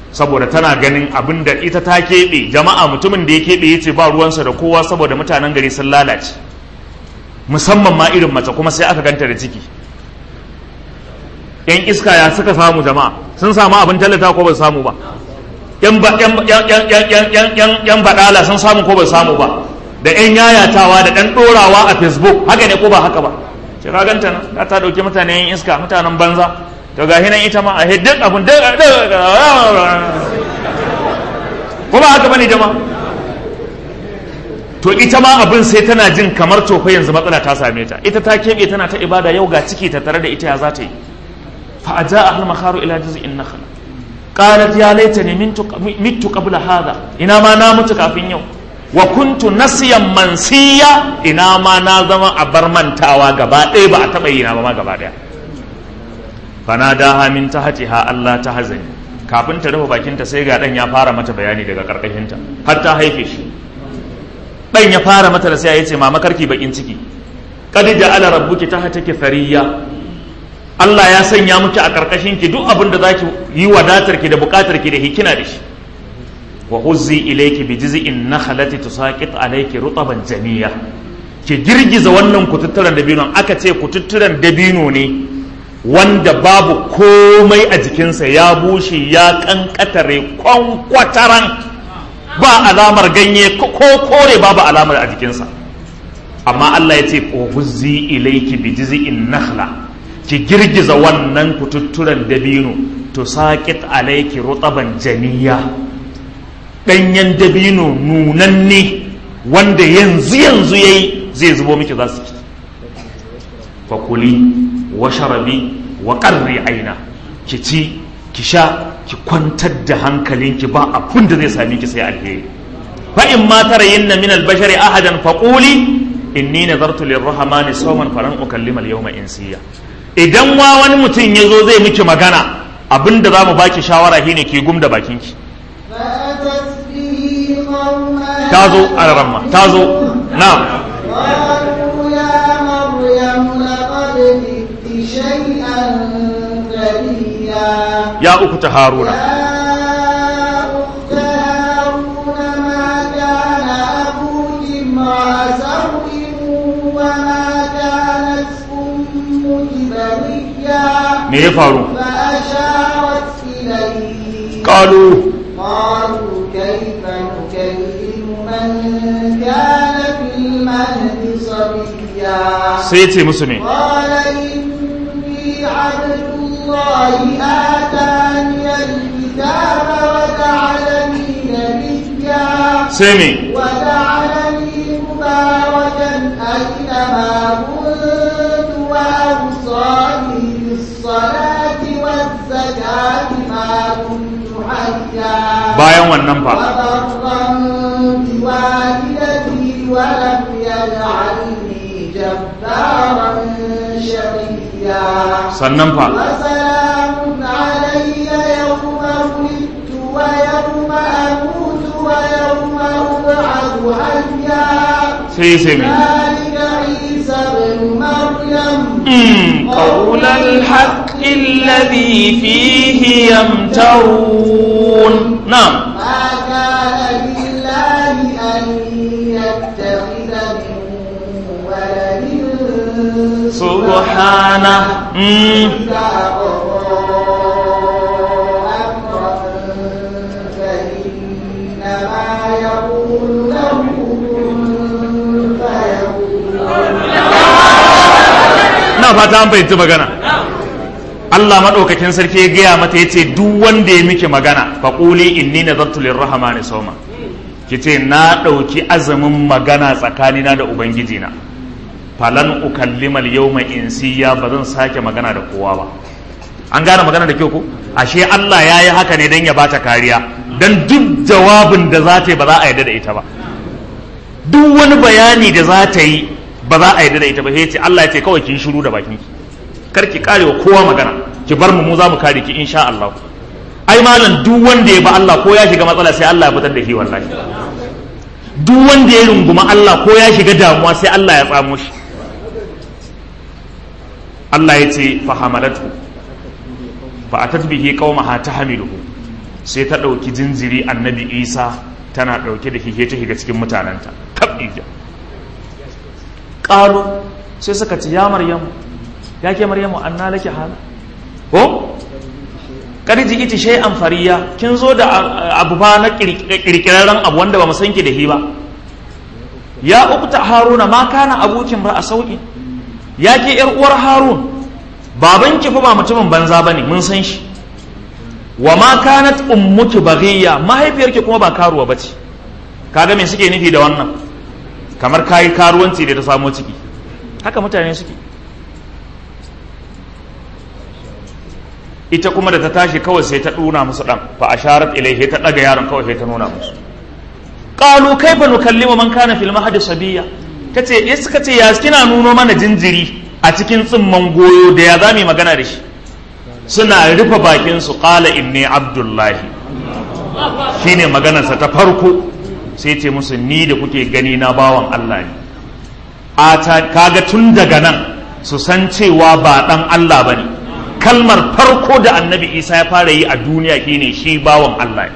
saboda tana ganin abin da ita ta keɓe jama'a mutumin da ya keɓe ya ce ba ruwansa da kowa saboda mutanen gari sun lalace musamman ma irin mace kuma sai aka ganta da ciki yan iska ya suka samu jama'a sun samu abin tallata ko ba su samu ba yan baɗala sun samu ko ba su samu ba da yan yayatawa da ɗan ɗorawa a facebook haka ne ko ba haka ba ce ka ganta nan ta ɗauki mutane yan iska mutanen banza to ga hinan ita ma a hiddin abin ko ba haka bane jama'a to ita ma abin sai tana jin kamar tofa yanzu matsala ta same ta ita ta keɓe tana ta ibada yau ga ciki ta tare da ita ya za ta yi fa a ja ahal makharu ila jiz'in nakhla qalat ya laitani mittu qabla hadha ina ma na mutu kafin yau wa kuntu nasiyan mansiya ina ma na zama a bar mantawa gaba ɗaya ba a taɓa yi na ba ma gaba ɗaya fanadaha min tahtiha Allah ta hazani kafin ta rufe bakinta sai ga dan ya fara mata bayani daga karkashinta har ta haife shi dan ya fara mata da sai ya ce mama karki bakin ciki qad ja'ala rabbuki tahtaki thariya Allah ya sanya miki a karkashin ki duk abin da zaki yi wadatar ki da bukatar ki da hikina da shi wa huzzi ilayki bi jiz'in nakhlati tusaqit alayki rutaban janiya ki girgiza wannan kututturan dabino aka ce kututturan dabino ne wanda babu komai a jikinsa ya bushe ya kankatare kwankwataran ba alamar ganye ko kore babu alamar a jikinsa amma Allah ya ce huzzi ilayki bi jiz'in nakhla ki girgiza wannan kututturan dabino to saqit alayki rutaban janiya danyen dabino nunanne wanda yanzu yanzu yayi zai zubo miki za su ci fakuli wa sharabi wa qarri aina ki ci ki sha ki kwantar da hankalinki ba abin da zai sami ki sai alheri fa in ma tarayinna min al-bashari ahadan faquli inni nazartu lirrahmani sawman falan ukallima al-yawma insiya idan wa wani mutum yazo zai miki magana abinda zamu baki shawara shine ki gumda bakinki فأتت به قومها tazo alaramma tazo na'am قالوا يا مريم لقد جئت شيئا فريا ya uku ta haruna يا أخت هارون ما كان أبوك امرأ سوء وما كانت أمك بغيا me ya faru فأشارت إليه qalu قالوا كيف نكلم من كان في المهد صبيا sai ya ce musu me قال إني عبد الله آتاني الكتاب وجعلني نبيا sai me وجعلني مباركا أينما كنت وأوصاني بالصلاة والزكاة ما كنت حيا bayan wannan fa وبرا بوالدتي ولم يجعلني جبارا شقيا sannan fa وسلام علي يوم ولدت ويوم أموت ويوم أبعث حيا sai sai me ذلك عيسى ابن مريم Mm, قول الحق الذي فيه يمترون نعم ما كان لله أن يتخذ من ولد سبحانه Mm, إذا قضى أمرا فإنما يقول له كن فيكون na fata an fahimci magana Allah maɗaukakin sarki ya gaya mata ya ce duk wanda ya miki magana faƙuli inni nazartu lirrahmani sawma ki ce na ɗauki azumin magana tsakanina da ubangijina falan ukallima al-yawma insiya ba zan sake magana da kowa ba an gane magana da kyau ko ashe Allah ya yi haka ne don ya bata kariya don duk jawabin da za ta yi ba za a yarda da ita ba duk wani bayani da za ta yi ba za a yarda da ita ba sai ce Allah ya ce kawai ki shiru da bakin ki kar ki kare wa kowa magana ki bar mu mu za mu kare ki insha Allah ai malam duk wanda ya ba Allah ko ya shiga matsala sai Allah ya fitar da shi wallahi duk wanda ya runguma Allah ko ya shiga damuwa sai Allah ya tsamo shi Allah ya ce fa hamalatu fa atat bihi qaumaha tahmiluhu sai ta ɗauki jinjiri annabi isa tana ɗauke da hige ta higa cikin mutanenta kaɓija ƙalu sai suka ci ya maryamu ya ke maryamu an laki hala ko ƙarji iti shai fariya kin zo da abu ba na ƙirƙirarren abu wanda ba mu san ki da hi ba ya ukta haruna ma kana abokin ba a sauƙi ya ke yar uwar harun baban ki fa ba mutumin banza bane mun san shi wa ma kanat ummuki baghiya mahaifiyarki kuma ba karuwa bace kaga me suke nufi da wannan kamar kayi karuwanci da ta samo ciki haka mutane suke ita kuma da ta tashi kawai sai ta duna musu dan fa asharat ilaihi ta daga yaron kawai sai ta nuna musu qalu kaifa nukallimu man kana fil mahdi sabiya tace ya suka ce ya kina nuno mana jinjiri a cikin tsimman goyo da ya zami magana da shi suna rufe bakin su qala inni abdullahi shine maganarsa ta farko sai ce musu ni da kuke gani na bawan Allah ne a kaga tun daga nan su san cewa ba dan Allah bane kalmar farko da annabi Isa ya fara yi a duniya shine shi bawan Allah ne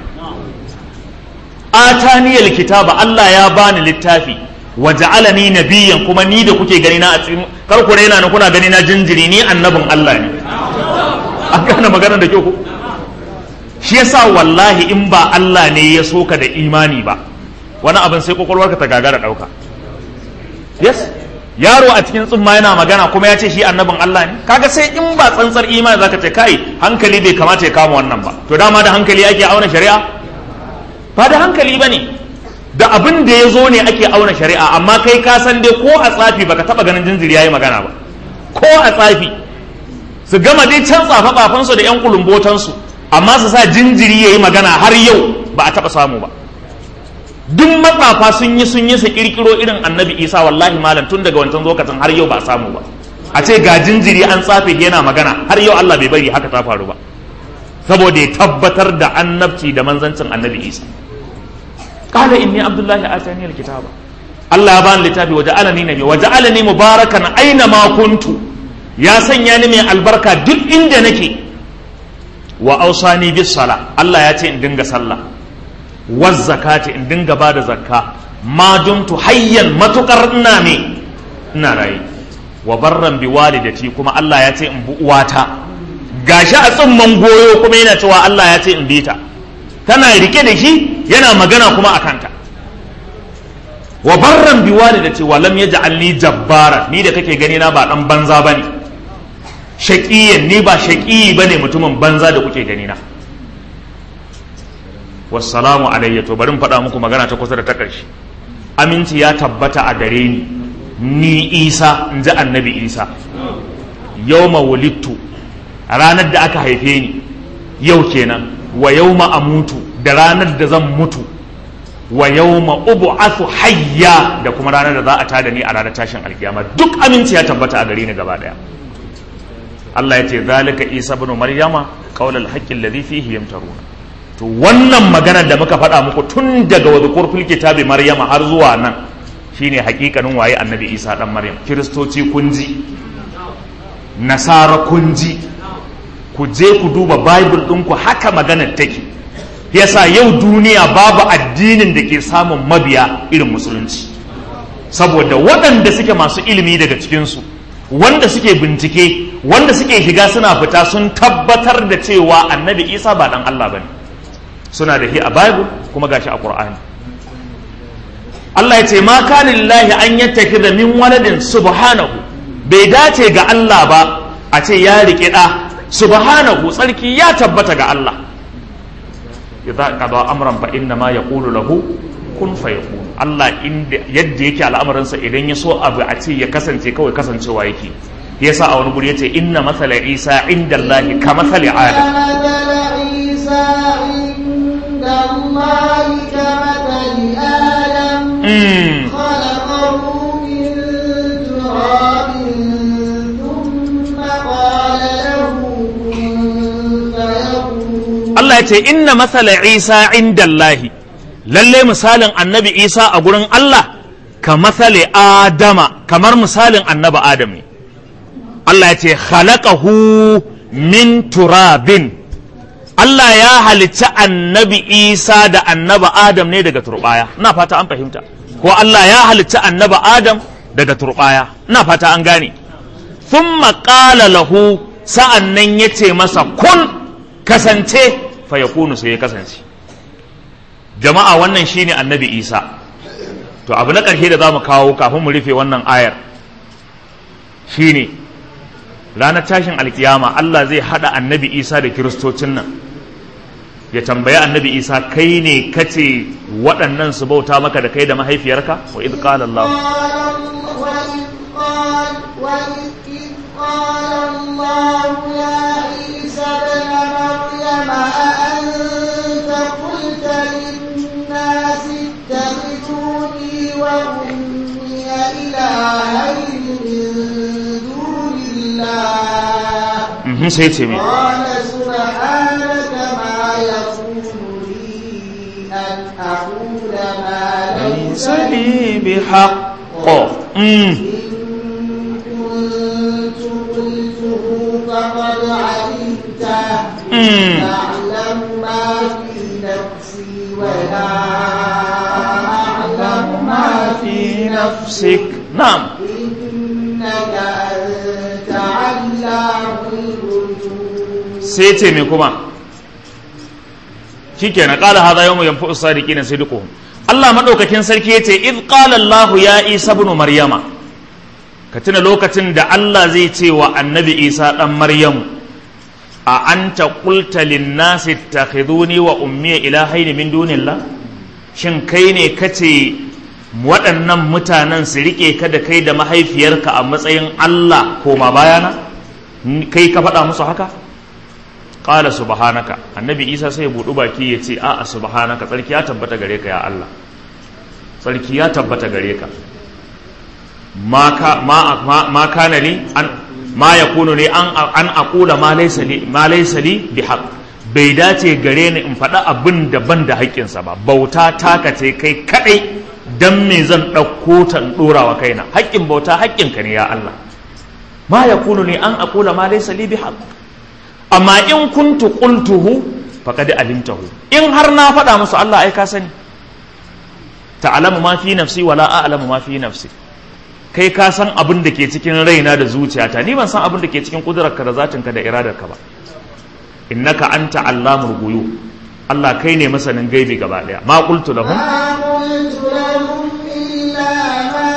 ataniyal kitaba Allah ya bani littafi wa ja'alani nabiyyan kuma ni da kuke gani na a cikin kar ku raina ni kuna gani na jinjiri ni annabin Allah ne an gane magana da kyau ko shi yasa wallahi in ba Allah ne ya soka da imani ba wani abin sai kwakwalwarka ta gagara dauka yes yaro a cikin tsumma yana magana kuma ya ce shi annabin Allah ne kaga sai in ba tsantsar imani zaka ce kai hankali bai kamata ya kama wannan ba to dama da hankali ake auna shari'a ba da hankali ba ne da abin da ya zo ne ake auna shari'a amma kai ka san dai ko a tsafi baka taba ganin jinjiri yayi magana ba ko a tsafi su gama dai can tsafa tsafansu da yan kulumbotansu amma su sa jinjiri yayi magana har yau ba a taba samu ba duk matsafa sun yi sun yi su kirkiro irin annabi isa wallahi malam tun daga wancan lokacin har yau ba a samu ba a ce ga jinjiri an tsafe yana magana har yau Allah bai bari haka ta faru ba saboda ya tabbatar da annabci da manzancin annabi isa qala inni abdullahi atani alkitaba Allah ya bani littafi wa ja'alani nabi wa ja'alani mubarakan aina ma kuntu ya sanya ni mai albarka duk inda nake wa ausani bis sala Allah ya ce in dinga sallah waz zakati in dinga bada zakka ma dumtu hayyan matukar ina me ina rayi wa barran bi walidati kuma Allah ya ce in bu uwata gashi a tsumman goyo kuma yana cewa Allah ya ce in bi ta tana rike da shi yana magana kuma a kanta wa barran bi walidati wa lam yaj'alni jabbara ni da kake gani na ba dan banza bane shaqiyan ni ba shaqi bane mutumin banza da kuke gani na wassalamu alayya to bari in faɗa muku magana ta kusa da ta ƙarshe aminci ya tabbata a gare ni ni isa in ji annabi isa yawma wulittu ranar da aka haife ni yau kenan wa yawma amutu da ranar da zan mutu wa yawma ub'athu hayya da kuma ranar da za a tada ni a ranar tashin alkiyama duk aminci ya tabbata a gare ni gaba daya Allah ya ce zalika isa ibn maryama qaulal haqqi alladhi fihi yamtaruna to wannan maganar da muka faɗa muku tun daga wadhkur fil kitabi maryama har zuwa nan shine hakikanin waye annabi isa dan maryam kiristoci kun ji nasara kun ji ku je ku duba bible ɗinku haka maganar take yasa yau duniya babu addinin da ke samun mabiya irin musulunci saboda waɗanda suke masu ilimi daga cikinsu wanda suke bincike wanda suke shiga suna fita sun tabbatar da cewa annabi isa ba ɗan allah ba ne suna da shi a bible kuma gashi a ƙur'ani Allah ya ce ma kana lillahi an yattakhidha min waladin subhanahu bai dace ga Allah ba a ce ya rike da subhanahu tsarki ya tabbata ga Allah idza qada amran fa inna ma yaqulu lahu kun fayakun Allah inda yadda yake al'amarinsa idan ya so abu a ce ya kasance kawai kasancewa yake yasa a wani guri yace inna mathala isa inda Allah ka mathali adam خلقه من تراب ثم قال له كن فيكون Allah ya ce inna matsala Isa inda Allahi lalle misalin annabi Isa a gurin Allah ka matsale Adama kamar misalin annabi Adam ne Allah ya ce khalaqahu min turabin Allah ya halicci annabi Isa da annaba Adam ne daga turbaya ina fata an fahimta ko Allah ya halicci annaba Adam daga turbaya ina fata an gane thumma qala lahu sa'an nan yace masa kun kasance fa yakunu sai ya kasance jama'a wannan shine annabi Isa to abu na ƙarshe da za mu kawo kafin mu rufe wannan ayar shine ranar tashin alkiyama Allah zai hada annabi Isa da kiristocin nan ya tambayi annabi Isa kai ne kace waɗannan su bauta maka da kai da mahaifiyarka wa idh qala Allah قال الله يا عيسى ابن مريم أأنت قلت للناس اتخذوني وأمي إلهين من دون الله sai ce me قال سبحانك ما يكون لي أن أقول ما ليس لي bihaqq إن كنت قلته فقد علمته تعلم ما في نفسي ولا أعلم ما في nafsik na'am إنك أنت علام الغيوب sai ce me kuma shikenan qala hadha yawmu yanfa'u sadiqina sidquhum Allah madaukakin sarki yace id qala Allah ya Isa ibn Maryama ka tuna lokacin da Allah zai ce wa annabi Isa dan Maryamu a anta qulta lin nasi ittakhiduni wa ummi ilahayn min dunillah shin kai ne kace waɗannan mutanen su rike ka da kai da mahaifiyarka a matsayin Allah koma bayana kai ka faɗa musu haka qala subhanaka annabi isa sai ya budu baki ya ce a'a subhanaka tsarki ya tabbata gare ka ya Allah tsarki ya tabbata gare ka ma ka ma ma, ma kana li an ma yakunu li an an aqula ma laysa li ma laysa li bihaq bai dace gare ni in faɗa abin da ban da haƙƙinsa ba bauta taka ce kai kadai dan me zan ɗauko ta in ɗora wa kaina haƙƙin bauta haƙƙinka ne ya Allah ma yakunu li an aqula ma laysa li bihaq amma in kuntu qultuhu faqad alimtahu in har na faɗa musu Allah ai ka sani ta'lamu ma fi nafsi wala a'lamu ma fi nafsi kai ka san abin da ke cikin raina da zuciyata ni ban san abin da ke cikin kudurarka da zatinka da iradarka ba innaka anta allamul ghuyub Allah kai ne masanin gaibi gaba daya ma qultu lahum ما قلت لهم إلا ما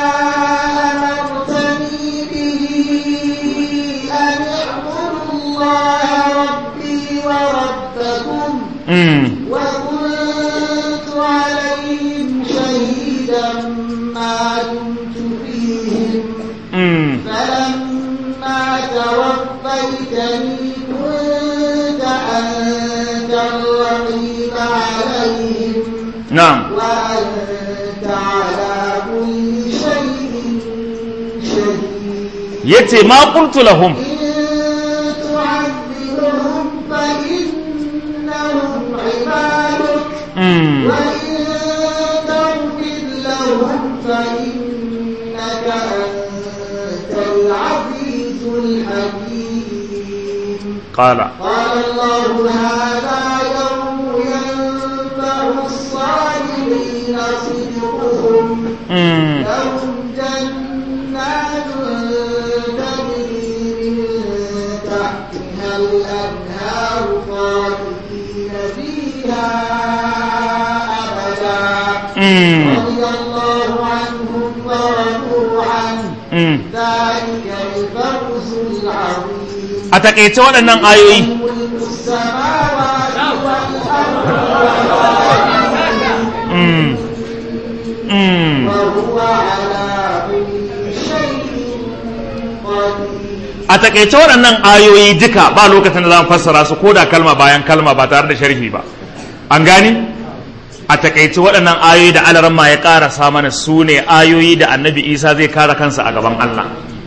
أمرتني به أن اعبدوا الله ربي وربكم mm, وكنت عليهم شهيدا ما دمت فيهم mm, فلما توفيتني كنت أنت الرقيب عليهم na'am وأنت على كل شيء شهيد yace ma qultu lahum إن تعذبهم فإنهم عبادك mm, وإن تغفر لهم فإنك أنت العزيز الحكيم qala قال الله هذا يوم ينفع الصالحين صدقهم mm, لهم جنات تجري من تحتها الأنهار خالدين فيها أبدا mm, رضي الله عنهم ورضوا عنه mm. ذلك الفوز العظيم a takaice waɗannan ayoyi ملك السماوات والأرض mm, mm. وهو على كل شيء قدير a takaice waɗannan ayoyi duka ba lokacin da za mu fassara su ko da kalma bayan kalma ba tare da sharhi ba an gani a takaice waɗannan ayoyi da alaramma ya ƙarasa mana su ne ayoyi da annabi isa zai kare kansa a gaban allah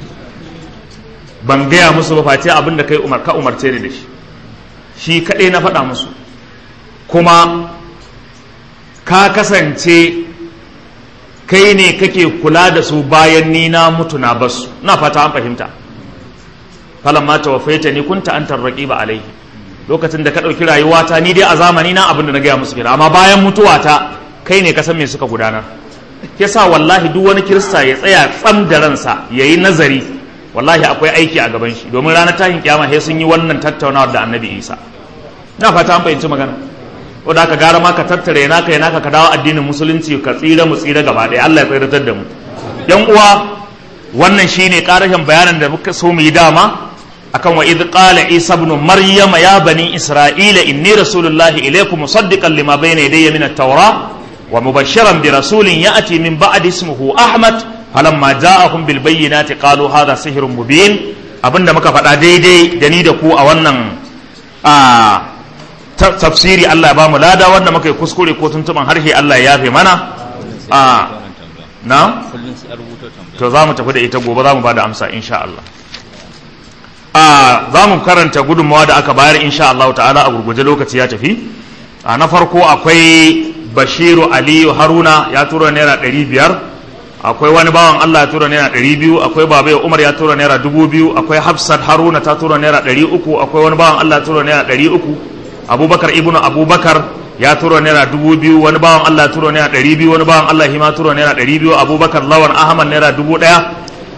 ban gaya musu ba face abin da kai umar ka umarce ni da shi shi kaɗai na faɗa musu kuma ka kasance kai ne kake kula da su bayan ni na mutu na basu na fata an fahimta falamma tawaffaita ni kunta antar raqiba alaihi lokacin da ka ɗauki rayuwata ni dai a zamani na abin da na gaya musu kenan amma bayan mutuwata kai ne ka san me suka gudanar yasa wallahi duk wani kirista ya tsaya tsam da ransa ya yi nazari wallahi akwai aiki a gaban shi domin ranar tashin kiyama sai sun yi wannan tattaunawar da annabi isa na fata an fahimci magana wanda aka gara ma ka tattara yana ka yana ka dawo addinin musulunci ka tsira mu tsira gaba ɗaya Allah ya tsiratar da mu yan uwa wannan shine karashin bayanin da muka so mu yi dama akan wa idh qala isa ibn maryam ya bani isra'ila inni rasulullahi ilaykum musaddiqan lima bayna yadayya min at-taura wa mubashiran bi rasulin ya'ti min ba'di ismihi ahmad falamma ja'ahum bil bayyinati qalu hadha sihrun mubin abinda muka faɗa daidai da ni da ku a wannan a tafsiri Allah ya ba mu lada wanda muka yi kuskure ko tuntuban harshe Allah ya yafe mana a na to za mu tafi da ita gobe za mu ba da amsa insha Allah a za mu karanta gudunmawa da aka bayar insha Allah ta'ala a gurguje lokaci ya tafi a na farko akwai bashiru aliyu haruna ya tura naira ɗari biyar akwai wani bawan Allah ya tura naira ɗari biyu akwai babai umar ya tura naira dubu biyu akwai hafsat haruna ta tura naira ɗari uku akwai wani bawan Allah ya tura naira ɗari uku abubakar ibnu abubakar ya tura naira dubu biyu wani bawan Allah ya tura naira ɗari biyu wani bawan Allah hima tura naira ɗari biyu abubakar lawan ahmad naira dubu ɗaya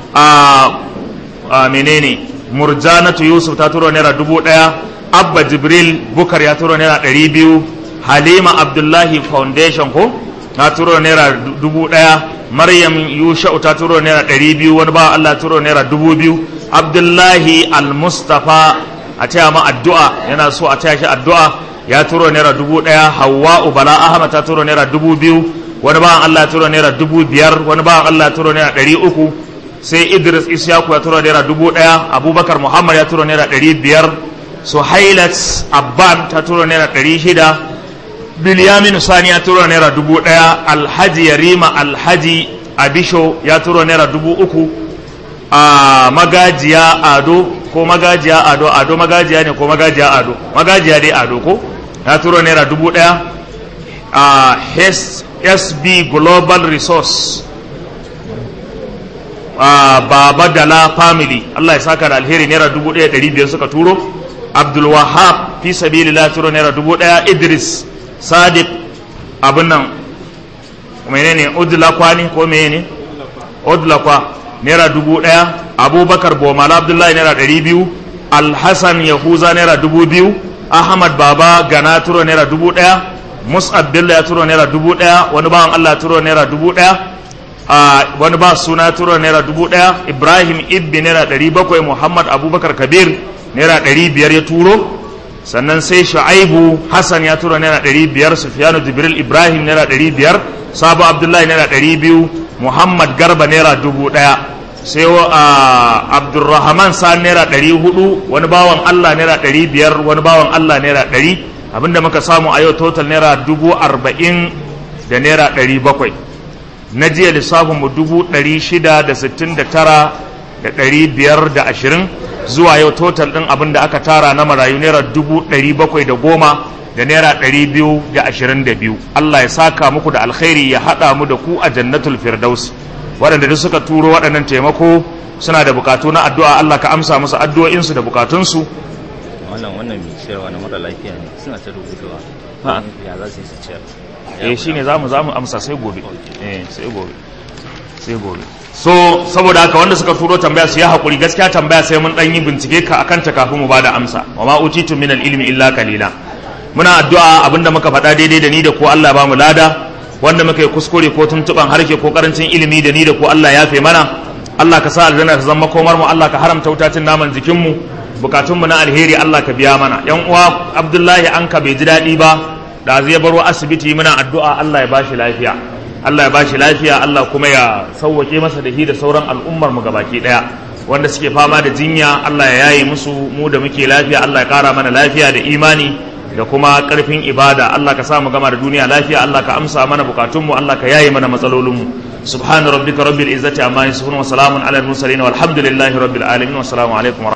a menene murjanatu yusuf ta tura naira dubu ɗaya abba jibril bukar ya tura naira ɗari biyu halima abdullahi foundation ko na tura naira dubu ɗaya maryam yusha'u ta tura naira ɗari biyu wani bawan Allah tura naira dubu biyu abdullahi al-mustafa a taya ma addu'a yana so a taya shi addu'a ya turo naira dubu ɗaya hawa'u bala ahmad ta turo naira dubu biyu wani bawan allah ya turo naira dubu biyar wani bawan allah ya turo naira ɗari uku sai idris isyaku ya turo naira dubu ɗaya abubakar muhammad ya turo naira ɗari biyar suhailat abban ta turo naira ɗari shida bilyamin sani ya turo naira dubu ɗaya alhaji yarima alhaji abisho ya turo naira dubu uku a magajiya ado ko magajiya ado ado magajiya ne ko magajiya ado magajiya dai ado ko ya turo naira dubu daya a sb global resource a baba dala family allah ya saka da alheri naira dubu daya dari biyar suka turo abdul wahab fi sabilillah turo naira dubu daya idris sadiq abin nan menene udlakwa ne ko menene udlakwa naira dubu ɗaya abubakar bomala abdullahi naira ɗari biyu alhassan yahuza naira dubu biyu ahmad baba gana turo naira dubu ɗaya mus'ab bello ya turo naira dubu ɗaya wani bawan allah turo naira dubu ɗaya wani ba suna turo naira dubu ɗaya ibrahim ibbi naira ɗari bakwai muhammad abubakar kabir naira ɗari biyar ya turo sannan sai shu'aibu hassan ya turo naira ɗari biyar sufiyanu jibril ibrahim naira ɗari biyar sabo abdullahi naira ɗari biyu muhammad garba naira dubu ɗaya sai abdulrahman sa naira ɗari hudu wani bawan allah naira ɗari biyar wani bawan allah naira ɗari abinda muka samu a yau total naira dubu arba'in da naira ɗari bakwai na jiya lissafinmu dubu ɗari shida da sittin da tara da ɗari biyar da ashirin zuwa yau total ɗin abin da aka tara na marayu naira dubu ɗari bakwai da goma da naira ɗari biyu da ashirin da biyu Allah ya saka muku da alkhairi ya haɗa mu da ku a jannatul firdaus waɗanda duk suka turo waɗannan taimako suna da bukatu na addu'a Allah ka amsa musu addu'o'insu da bukatunsu wannan wannan mai ciyarwa na mara lafiya ne suna ta rubutuwa Ha. ya za su yi su ciyar eh shine zamu zamu amsa sai gobe eh sai gobe sai gobe so saboda haka wanda suka turo tambaya su ya hakuri gaskiya tambaya sai mun dan yi bincike ka akan ta kafin mu bada amsa wa ma utitu min ilmi illa qalila muna addu'a abinda muka faɗa daidai da ni da ko Allah ba mu lada wanda muka yi kuskure ko tuntuban harshe ko karancin ilimi da ni da ko Allah ya fe mana Allah ka sa aljanna ta zama komar mu Allah ka haramta wutacin naman jikin mu bukatunmu na alheri Allah ka biya mana yan uwa Abdullahi an ka bai ji daɗi ba da zai baro asibiti muna addu'a Allah ya bashi lafiya Allah ya bashi lafiya Allah kuma ya sauwake masa da shi da sauran al'ummar mu gabaki daya wanda suke fama da jinya Allah ya yaye musu mu da muke lafiya Allah ya kara mana lafiya da imani da kuma karfin ibada Allah ka sa mu gama da duniya lafiya Allah ka amsa mana bukatunmu Allah ka yaye mana matsalolinmu سبحان ربك رب العزة عما يصفون وسلام على المرسلين والحمد لله رب العالمين والسلام عليكم ورحمة